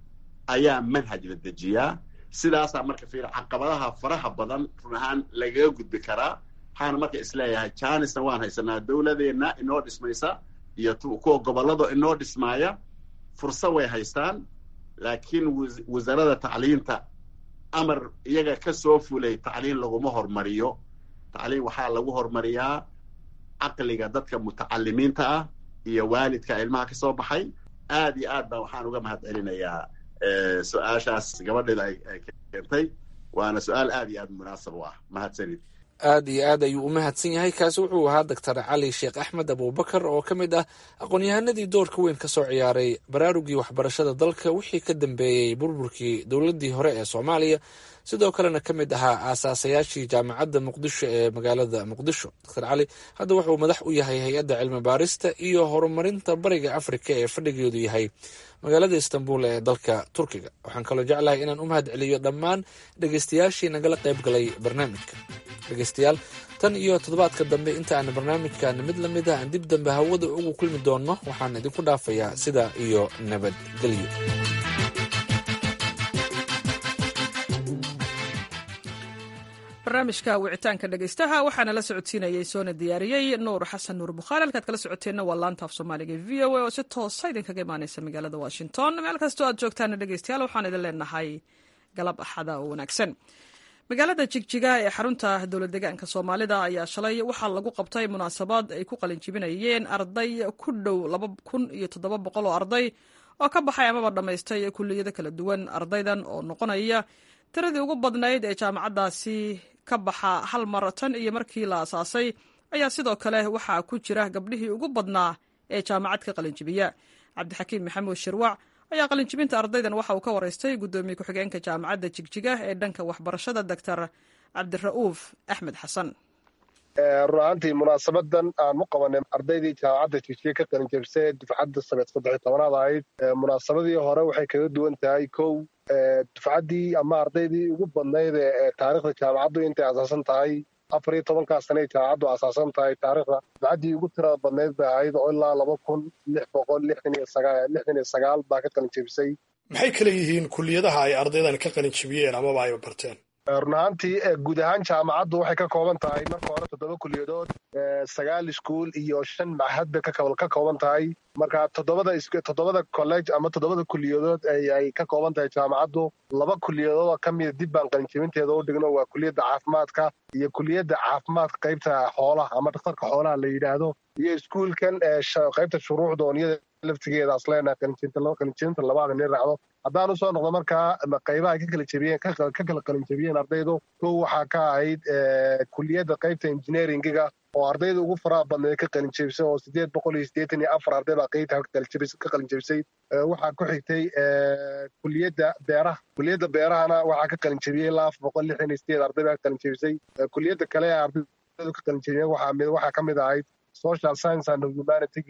ayaa manhaj la dejiyaa sidaasaa marka fiir caqabadaha faraha badan run ahaan lagaga gudbi karaa waxaana marka isleeyahay janisna waan haysanaa dowladeenna inoo dhismaysa iyo kuwa gobolado inoo dhismaaya fursa way haystaan laakiin wasaaradda tacliinta amar iyaga ka soo fulay tacliin laguma hormariyo tacliin waxaa lagu hormariyaa caqliga dadka mutacalimiinta ah iyo waalidka ilmaha ka soo baxay aad iyo aad baa waxaan uga mahad celinayaa su-aashaas gabadheeda ay keentay waana su-aal aad iyo aad munaasab u ah mahadsanid aad iyo aad ayuu u mahadsan yahay kaasi wuxuu ahaa doctor cali sheekh axmed abubakar oo ka mid ah aqoon-yahanadii doorka weyn ka soo ciyaaray baraarugii waxbarashada dalka wixii ka dambeeyey burburkii dowladdii hore ee soomaaliya sidoo kalena ka mid ahaa aasaasayaashii jaamacadda muqdisho ee magaalada muqdisho doctor cali hadda wuxuu madax u yahay hay-adda cilmi baarista iyo horumarinta bariga afrika ee fadhigeedu yahay magaalada istanbul ee dalka turkiga waxaan kaloo jeclahay inaan u mahad celiyo dhammaan dhegeystayaashii nagala qayb galay barnaamijka dhegeystayaal tan iyo toddobaadka dambe inta aan barnaamijkan mid la mid ah aan dib dambe hawada ugu kulmi doonno waxaan idinku dhaafayaa sida iyo nabadgelyo barnaamijka wicitaanka dhegeystaha waxaana la socodsiinayay soona diyaariyey nuur xasan nuur bukhaari halkaad kala socoteenna waa laanta af soomaaliga v o a oo si toosa idinkaga imaaneysa magaalada washington meel kastoo aad joogtaana dhegeystayaal waxaan idin leenahay galab axada oo wanaagsan magaalada jigjiga ee xarunta dowlad deegaanka soomaalida ayaa shalay waxaa lagu qabtay munaasabad ay ku qalinjibinayeen arday ku dhow laba kun iyo toddoba boqol oo arday oo ka baxay amaba dhammaystay kuliyado kala duwan ardaydan oo noqonaya tiradii ugu badnayd ee jaamacaddaasi ka baxa hal mar tan iyo markii la asaasay ayaa sidoo kale waxaa ku jira gabdhihii ugu badnaa ee jaamacad ka qalinjibiya cabdixakiim maxamuud shirwac ayaa qalinjibinta ardaydan waxa uu ka waraystay guddoomiye ku-xigeenka jaamacadda jigjiga ee dhanka waxbarashada doctor cabdira'uuf axmed xasan run ahaantii munaasabadan aan u qabanay ardaydii jaamacadda jigjiga ka qalinjabisay dufcadda sabeed saddex tobanaad ahayd munaasabadii hore waxay kaga duwan tahay kow dufcaddii ama ardaydii ugu badnayd ee taariikhda jaamacaddu intay asaasan tahay afar iyo tobankaa sanay jaamacaddu asaasan tahay taariikhda dufcaddii ugu tirada badnayd bay ahayd oo ilaa laba kun lix boqol lixdan iyo sagaal lixdan iyo sagaal baa ka qalinjabisay maxay kala yihiin kuliyadaha ay ardaydan ka qalinjabiyeen amaba ay barteen run ahaantii guud ahaan jaamacaddu waxay ka kooban tahay marka hore toddoba kuliyadood sagaal iskuol iyo shan machad bay ka kooban tahay marka toddobada toddobada college ama toddobada kuliyadood ay ka kooban tahay jaamacaddu laba kuliyadood oo ka mida dib baan qalinjabinteeda u dhigno waa kuliyadda caafimaadka iyo kuliyadda caafimaadka qaybta xoolaha ama dhakhtarka xoolaha la yidhaahdo iyo iskuulkan qaybta shuruucda oon iyada laftigeeda asleena qalinjabinta labaada nin raacdo haddaan usoo noqdo markaa qaybaha ka kala jebiyeen ka kala qalinjabiyeen ardaydu kow waxaa ka ahayd kuliyadda qaybta engineeringiga oo ardayda ugu faraha badneed ka qalinjabisay oo sideed boqol iyo siddeetan iyo afar arday baa qaybta ka qalinjabisay waxaa ku xigtay kuliyadda beeraha kuliyadda beerahana waxaa ka qalinjabiyey ilaa afar boqol lixdan iyo sideed arday baa ka qalinjabisay kuliyadda kale ee ardaydu ka qalinjabiyeen waxaa waxaa ka mid ahayd social science and humanitygii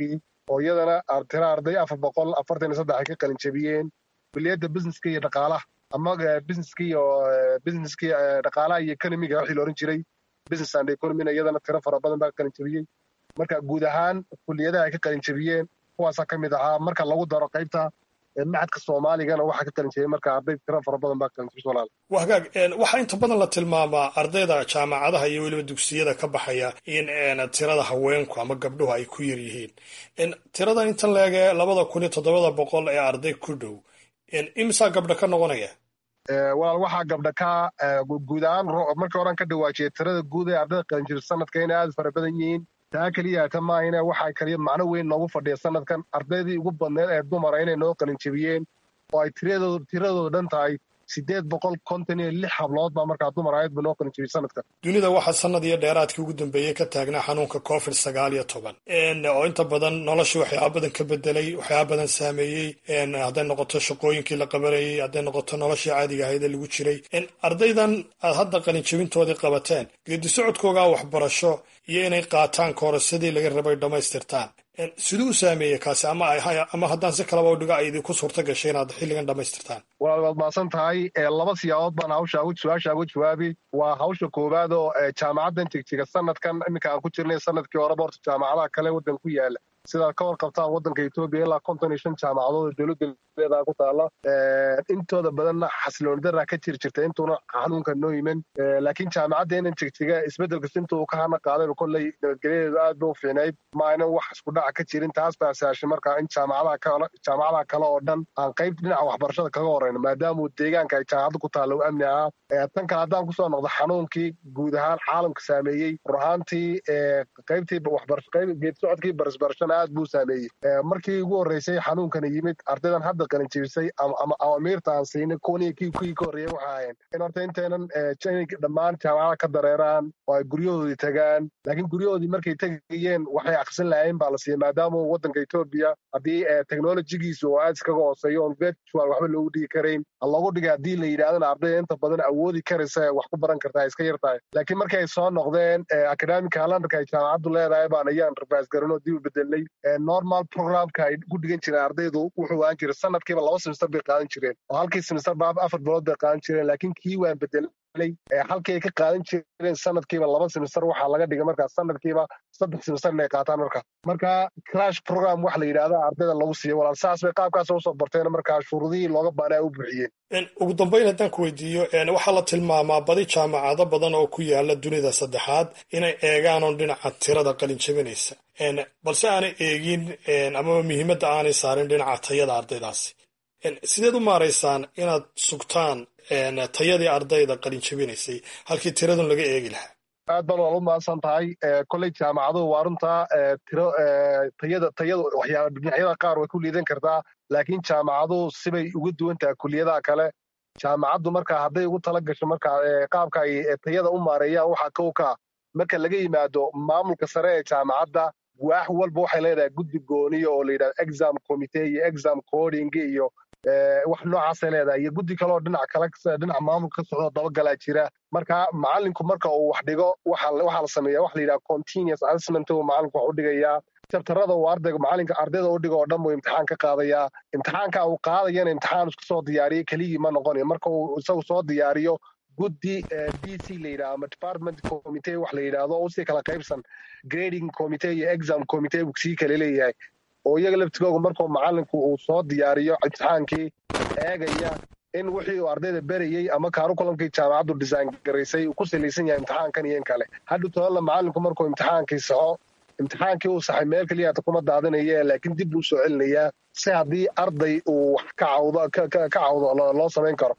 oo iyadana tira arday afar boqol afartan iyo saddex ay ka qalin jebiyeen kuliyadda businesska iyo dhaqaalaha ama businesska iyo businesska dhaqaalaha iyo economiga wixii la oran jiray business and economyna iyadana tiro fara badan baa ka qalin jebiyey marka guud ahaan kuliyadaha ay ka qalin jebiyeen kuwaasaa ka mid ahaa marka lagu daro qaybta macadka soomaaligana waxaa ka qalin jebiyey marka arday tiro fara badan baa ka qalin jebiyey walaal waa hagaag waxaa inta badan la tilmaamaa ardayda jaamacadaha iyo weliba dugsiyada ka baxaya in tirada haweenku ama gabdhuhu ay ku yar yihiin tiradan intan leege labada kun iyo toddobada boqol ee arday ku dhow imisaa gabdha ka noqonaya walaal waxaa gabdha ka guud ahaan markii horan ka dhawaajiyay tirada guud ee ardayda qalin jebisa sanadka inay aad fara badan yihiin taa keliya ta maahine waxaa kaliya macno weyn noogu fadhiya sanadkan ardaydii ugu badneed ee dumara inay noo qalin jebiyeen oo ay tiradooda dhan tahay sideed boqol konton iyo lix hablood baa markaa dumar ahayd ba noo qalin jebiyey sanadkan dunida waxaa sanad iyo dheeraadkii ugu dambeeyey ka taagnaa xanuunka covid sagaal iyo toban oo inta badan noloshii waxyaaba badan ka bedelay waxyaaba badan saameeyey hadday noqoto shaqooyinkii la qabanayey hadday noqoto noloshii caadiga ahayd ee lagu jiray ardaydan aad hadda qalin jebintoodii qabateen geedi socodkoogaa waxbarasho iyo inay qaataan koorsadii laga rabay dhammaystirtaan siduu u saameeyey kaasi ama ama haddaan si kalaba u dhigo ay idinku suurto gashay inaad xilligan dhammaystirtaan walaal waad mahadsan tahay laba siyaabood baan hawsha su-aasha uga jawaabi waa hawsha koowaad oo jaamacaddan jigjiga sanadkan iminka aan ku jirnay sanadkii horeba horta jaamacadaha kale waddan ku yaala sidaad ka warqabtaan waddanka etoobiya ilaa konton iyo shan jaamacadood oo dowladda leedaha ku taala intooda badanna xasilooni daraa ka jiri jirta intuuna xanuunka noo yimin laakiin jaamacadda inan jigjiga isbeddel kasta intuu ka hana qaadayba kolley nabadgelyadeedu aad ba u fiicnayd ma aynan wax isku dhaca ka jirin taas baa saashay marka in jaamacadaha kale jaamacadaha kale oo dhan aan qayb dhinaca waxbarashada kaga horeyno maadaama deegaanka ay jaamacadda ku taalla u amni ahaa tan kale haddaan kusoo noqdo xanuunkii guud ahaan caalamka saameeyey rur ahaantii qaybtii waxbarasho qayb geed socodkii barisbarashana aad buu saameeyey markii ugu horreysay xanuunkana yimid ardaydan hadda qalin jebisay ama awamiirta aan siinay kuwaniyo kii kuwii ka horreeyay waxa ahayn in horta intaynan inay dhammaan jaamacada ka dareeraan oo ay guryahoodii tagaan laakiin guryahoodii markay tegayeen waxay akhrisan lahayn baa la siiyey maadaama waddanka etoobiya haddii technologigiisu oo aad iskaga hooseeyo on virtual waxba loogu dhigi karayn loogu dhigay haddii la yidhahdana ardayda inta badan awoodi karaysa wax ku baran kartaa iska yar tahay laakiin markay ay soo noqdeen academic calendarka ay jaamacaddu leedahay baan ayaan rabaas garanoo dib u bedelnay normal programka ay ku dhigan jireen ardaydu wuxuu ahaan jiray sanadkiiba laba semester bay qaadan jireen oo halkii semester ba afar bilood bay qaadan jireen laakiin kii waan bedelay halkii ay ka qaadan jireen sanadkiiba laba semester waxaa laga dhigay markaa sanadkiiba saddex semester inay qaataan markaa marka crash program wax la yidhahda ardayda lagu siiyo walaal saas bay qaabkaas usoo barteen markaa shuruudihii looga baanaa u buuxiyeen ugu dambayn haddaan ku weydiiyo waxaa la tilmaamaa badi jaamacado badan oo ku yaala dunida saddexaad inay eegaan oon dhinaca tirada qalin jebinaysa balse aanay eegin amaba muhiimadda aanay saarin dhinaca tayada ardaydaasi sideed u maaraysaan inaad sugtaan tayadii ardayda qalin jebinaysay halkii tiradun laga eegi lahaa aad baan wal u mahadsan tahay kolley jaamacaduhu waa runtaa tiro tayada tayada waxyaaba dhinacyada qaar way ku liidan kartaa laakiin jaamacaduhu sibay uga duwan tahay kuliyadaha kale jaamacaddu marka hadday ugu tala gasho marka qaabka ay tayada u maareeyaan waxaa kow ka marka laga yimaado maamulka sare ee jaamacadda waax walba waxay leedahay guddi gooniya oo la yidhahdo exam committee iyo exam coding iyo wax noocaasay leedahay iyo guddi kaleoo dhinac kale dhinaca maamulka ka socdo dabagalaa jira marka macallinku marka uu wax dhigo waxaa la sameeya wax la yidhaha continuous assessment uu macallinku wax u dhigayaa jabtarada uu ardayga macallinka ardayda u dhigo oo dhan buu imtixaan ka qaadayaa imtixaanka uu qaadayana imtixaan isku soo diyaariyey keligii ma noqonayo marka uu isagu soo diyaariyo guddi d c la yidhaha ama department committee wax la yidhaahdo oo usii kala qaybsan grading committee iyo exam committee buu sii kala leeyahay oo iyaga laftigooga markuu macallinku uu soo diyaariyo imtixaankii eegaya in wixii uu ardayda berayey ama kaarukulamkii jaamacaddu design garaysay uu ku salaysan yahay imtixaankan iyo in kale hadhu tobanla macallinku markuu imtixaankii saxo imtixaankii uu saxay meel keliya hata kuma daadinaya laakiin dib buu soo celinayaa si haddii arday uu wax ka cawdo ka cawdo loo samayn karo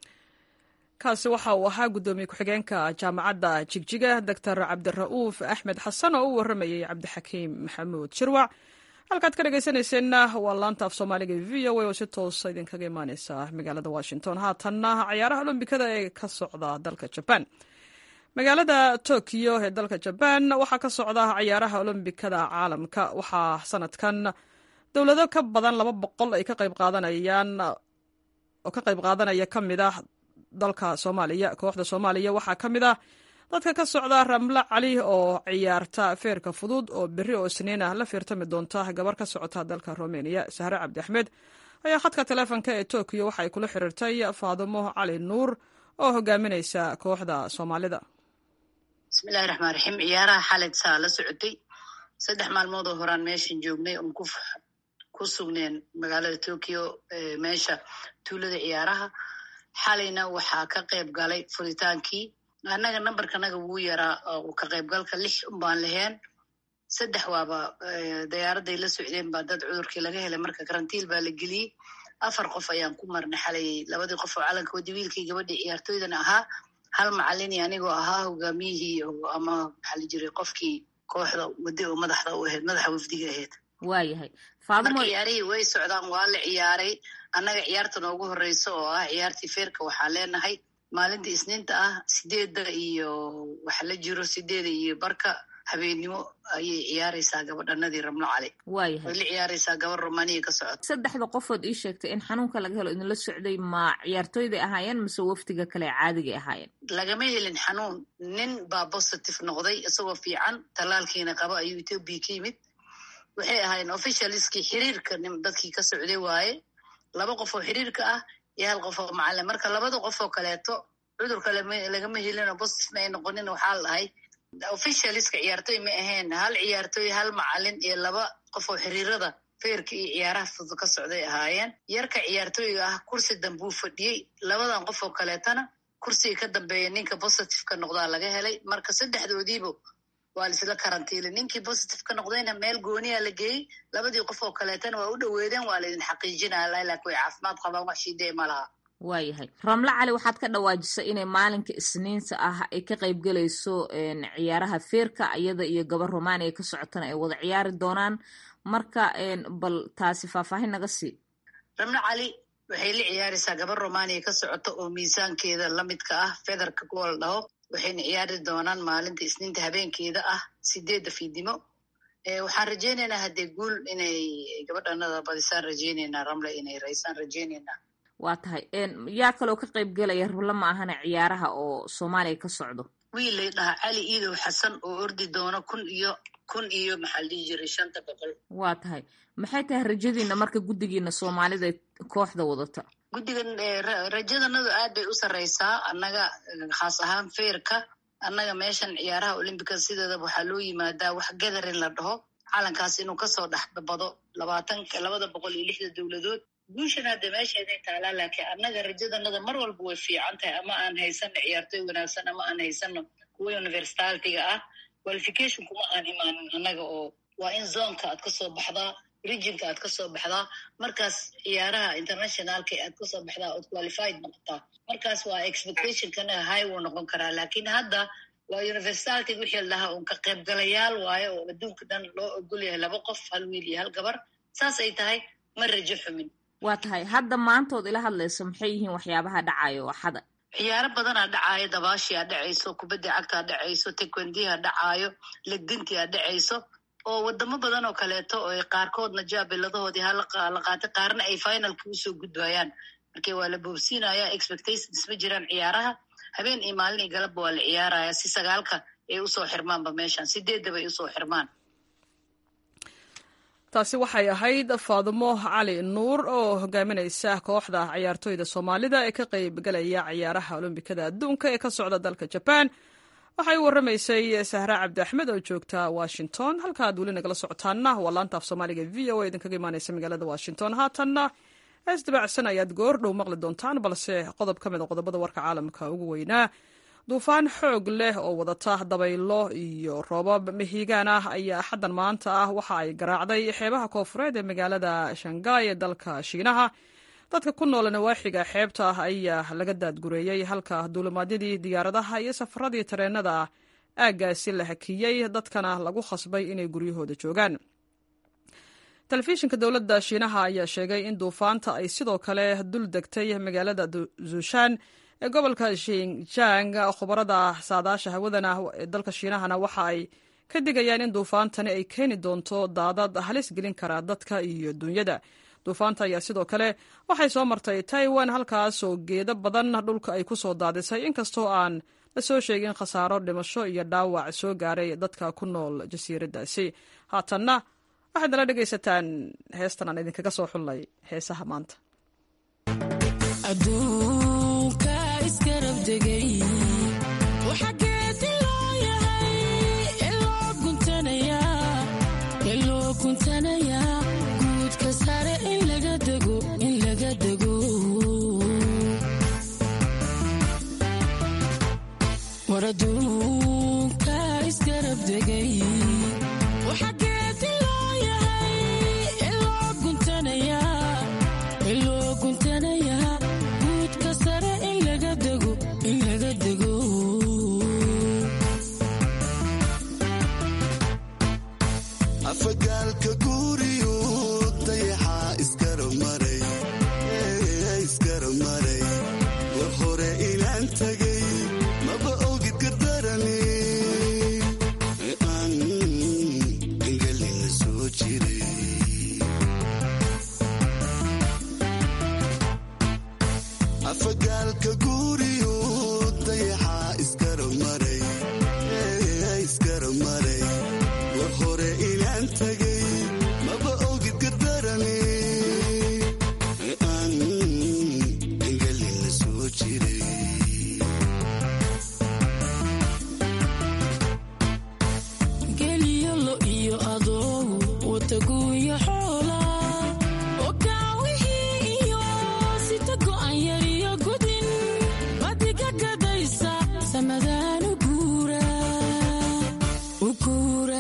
kaasi waxa uu ahaa guddoomiye ku-xigeenka jaamacadda jigjiga doctor cabdira'uuf axmed xasan oo u warramayey cabdixakiim maxamuud shirwac halkaad ka dhegaysanayseena waa laanta af soomaaliga v o a oo si toosa idinkaga imaaneysa magaalada washington haatanna cayaaraha olombikada ee ka socda dalka jabaan magaalada tokyo ee dalka jabaan waxaa ka socda cayaaraha olombikada caalamka waxaa sanadkan dowlado ka badan laba boqol ay ka qayb qaadanayaan oo ka qayb qaadanaya ka mid ah dalka soomaaliya kooxda soomaaliya waxaa ka mid ah dadka ka socda ramle cali oo ciyaarta feerka fudud oo berri oo isniin ah la fiirtami doonta gabar ka socota dalka romaniya sahre cabdi axmed ayaa khadka taleefonka ee tokiyo waxa ay kula xiriirtay faadumo cali nuur oo hogaaminaysa kooxda soomaalida bismillahi raxmaan raxiim ciyaaraha xalid saa la socotay saddex maalmood oo horaan meeshan joognay oon ku sugneen magaalada tokyo meesha tuulada ciyaaraha xalayna waxaa ka qayb galay furitaankii annaga nambarkanaga wuu yaraa ka qaybgalka lix un baan laheen saddex waaba dayaaradday la socdeen baa dad cudurkii laga helay marka karantiil baa la geliyey afar qof ayaan ku marnay xalay labadii qof oo calanka wadi wiilkii gabadhii ciyaartooydana ahaa hal macalini anigoo ahaa hogaamiyihii ama maxaa la jiray qofkii kooxda wadi oo madaxda u ahayd madaxa wafdiga ahayd waayahay marka ciyaarihii way socdaan waa la ciyaaray annaga ciyaarta noogu horeysa oo ah ciyaartii feerka waxaa leenahay maalintii isniinta ah sideedda iyo waxa la jiro sideeda iyo barka habeennimo ayay ciyaaraysaa gabadhanadii ramlo cali waayahay way la ciyaaraysaa gabar romaniya ka socota saddexda qofood ii sheegtay in xanuunka laga helo idinla socday ma ciyaartooyday ahaayeen mise wafdiga kale caadigay ahaayeen lagama helin xanuun nin baa positive noqday isagoo fiican tallaalkiina qaba ayuu ethoobia ka yimid waxay ahaayeen officialskii xiriirka dadkii ka socday waaye laba qof oo xiriirka ah iyo hal qof oo macalin marka labada qof oo kaleeto cudurka lagama helin oo positive ma ay noqonin waxaa la dhahay officialska ciyaartooy ma ahayn hal ciyaartooy hal macalin iyo laba qof oo xiriirada feerka iyo ciyaaraha fudud ka socday ahaayeen yarka ciyaartooyga ah kursi dambuu fadhiyey labadan qof oo kaleetana kursiga ka dambeeya ninka positive ka noqdaa laga helay marka saddexdoodiiba waa laisla karantiilay ninkii positive ka noqdayna meel gooniya la geeyey labadii qof oo kaleetana waa u dhoweedeen waa laydin xaqiijinaya laakiin way caafimaad qabaan wax shiidee ma laha waayahay ramle cali waxaad ka dhawaajisay inay maalinka isniinta ah ay ka qayb galayso ciyaaraha feerka iyada iyo gabar romaniya ka socotana ay wada ciyaari doonaan marka bal taasi faahfaahin naga sii ramle cali waxay la ciyaaraysaa gabar romaniya ka socota oo miisaankeeda lamidka ah federka kuwa la dhaho waxayna ciyaari doonaan maalinta isniinta habeenkeeda ah sideedda fiidnimo waxaan rajeynaynaa haddee guul inay gabadhanada badisaan rajeynaynaa ramle inay raysaan rajeynaynaa waa tahay yaa kaloo ka qayb gelaya rable ma ahana ciyaaraha oo soomaaliya ka socdo wiil lay dhahaa cali iidow xasan oo ordi doono kun iyo kun iyo maxaa la dhihi jiray shanta boqol waa tahay maxay tahay rajadiina marka guddigiina soomaalida kooxda wadata guddigan rajadanadu aad bay u sarreysaa annaga khaas ahaan feerka annaga meeshan ciyaaraha olymbica sideedaba waxaa loo yimaadaa wax gadarin la dhaho calankaas inuu kasoo dhexbado labaatanka labada boqol iyo lixda dowladood guushan hadda meesheeday taalaa laakiin annaga rajadanada mar walba way fiican tahay ama aan haysano ciyaartooy wanaagsan ama aan haysano kuwa universitaatiga ah qualification kuma aan imaanin annaga oo waa in zonka aad kasoo baxdaa regionka aad kasoo baxdaa markaas ciyaaraha internationalka aad kasoo baxdaa ood qualified noqotaa markaas waa expectationkana high wuu noqon karaa laakiin hadda waa universitatig wixii la dhahaa uun ka qaybgalayaal waayo oo adduunka dhan loo ogol yahay laba qof hal wiil iyo hal gabar saas ay tahay ma rajo xumin waa tahay hadda maantood ila hadlayso maxay yihiin waxyaabaha dhacayo axada ciyaaro badanaa dhacaayo dabaashii aa dhacayso kubadda cagtaa dhacayso tekwendiha dhacaayo legdintia dhacayso oo wadamo badan oo kaleeto oo qaarkoodna jaabiladahoodii hala qaatay qaarna ay finalka usoo gudbayaan marka waa la boobsiinaya expectations ma jiraan ciyaaraha habeen iyo maalin iyo galabba waa la ciyaaraya si sagaalka ay usoo xirmaanba meeshan sideeddaba ay usoo xirmaan taasi waxay ahayd faadumo cali nuur oo hogaaminaysa kooxda ciyaartooyda soomaalida ee ka qayb galaya ciyaaraha olombikada adduunka ee ka socda dalka jabaan waxay u warramaysay sahra cabdi axmed oo joogta washington halka ad weli nagala socotaana waa laanta af soomaaliga v o a idinkaga imaaneysa magaalada washington haatanna hees dabacsan ayaad goor dhow maqli doontaan balse qodob ka mid a qodobada warka caalamka ugu weynaa duufaan xoog leh oo wadata dabaylo iyo roobab mihigaan ah ayaa xaddan maanta ah waxa ay garaacday xeebaha koofureed ee magaalada shangaay ee dalka shiinaha dadka ku nool nawaaxiga xeebta ah ayaa laga daadgureeyey halka duulimaadyadii diyaaradaha iyo safaradii tareenada aaggaasi la hakiyey dadkana lagu khasbay inay guryahooda joogaan telefishinka dowladda shiinaha ayaa sheegay in duufaanta ay sidoo kale dul degtay magaalada zushan ee gobolka shinjang khubarada saadaasha hawadana ee dalka shiinahana waxa ay ka digayaan in duufaantani ay keeni doonto daadad halis gelin kara dadka iyo dunyada duufaanta ayaa sidoo kale waxay soo martay taiwan halkaasoo geedo badan dhulka ay ku soo daadisay inkastoo aan lasoo sheegin khasaaro dhimasho iyo dhaawac soo gaaray dadka ku nool jasiiraddaasi haatanna waxaad nala dhegaysataan heestan aan idinkaga soo xullay heesaha maanta waraduunka isgarab degay waxa geedi loo yahay iloo guntanayaa guudka sare in laga dego in laga dego afagaalka guuriyo dayaxaa isgarab maray isgarab maray war hore inaan tagay maba ogid gardarane aan engelina soo jiray afagaalka guuriyo dayaxaa isgarab maray isgarab maray war hore inaan tagay maba ogid gardarane aan engelina soo jiray geliyolo iyo adoogu wataguuya xoola ogaawihii iyo sita go'an yar iyo gudin badiga gadaysa samadaan u guura u guura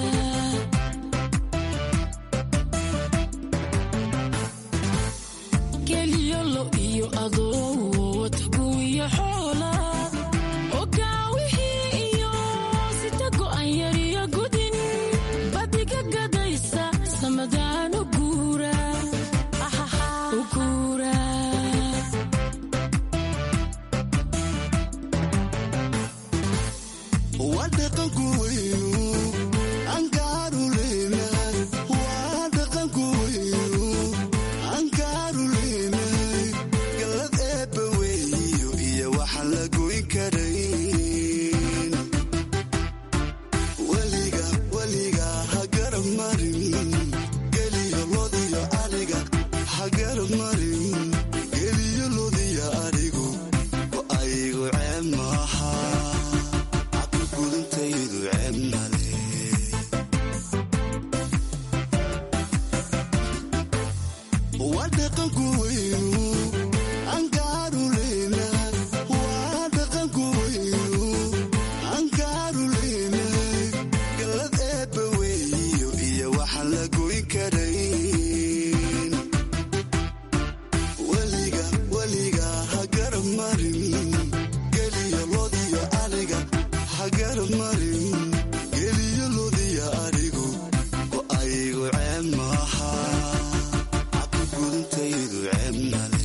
geliyolo iyo adoogu wataguuya xoola ogaawihii iyo sita go'an yar iyo gudin badiga gadaysa samadaan u guura u guura waa dhaqanku weynu ankaaru leenahay waa dhaqanku weynu ankaaru leenahay gallad eebba weeyo iyo waxaan la goyn karayn weliga weliga ha garab marin geliyo lodiyo ariga ha garab marin geliyo lodiyo arigu oo aygu ceeb maaha gudintaydu ceeb male waa dhaqanku weynu ankaaru leenahay waa dhaqanku weynu ankaaru leenahay gallad eebba weeyo iyo waxaan la goyn karayn weliga weliga ha garab marin geliyo lodiyo ariga ha garab marin geliyo lodiyo arigu oo aygu ceeb maaha gudintaydu ceeb male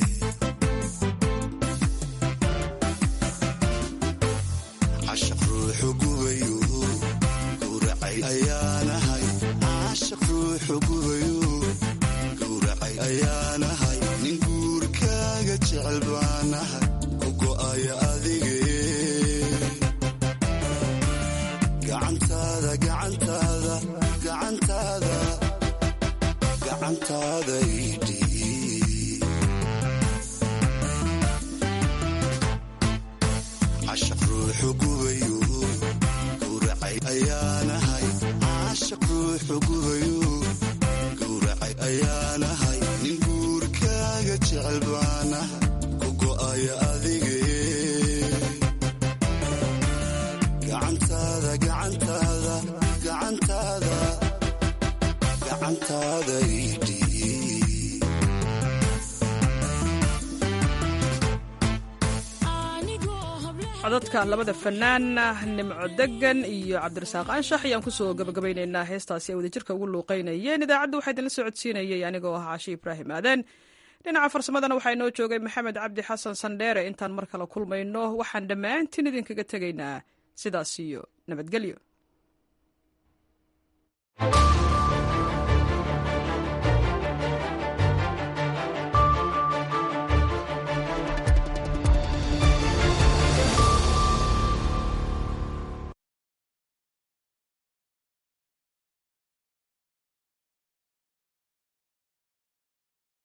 cashaq ruuxu gubayo gowracay ayaanahay cashaq ruuxu gubayo gowracay ayaanahay nin guurkaaga jecel baanahay ku go'aya adige gacantaada gacantaada gacantaada gacantaada idhiib cashaq ruuxu gubayo gowracay ayaanahay cashaq ruuxu gubayo gowracay ayaanahay nin guurkaaga jecel baanahay ku go'aya adige gacantaada gacantaada gacantaada gacantaada idhiib codadka labada fanaan nimco degan iyo cabdirasaaq anshax ayaan kusoo gabagabaynaynaa heestaasi ay wadajirka ugu luuqeynayeen idaacadda waxaa idinla socodsiinayay anigoo ah caashi ibraahim aadan dhinaca farsamadana waxaa inoo joogay maxamed cabdi xasan sandheere intaan mar kale kulmayno waxaan dhammaantiin idinkaga tegaynaa sidaas iyo nabadgelyo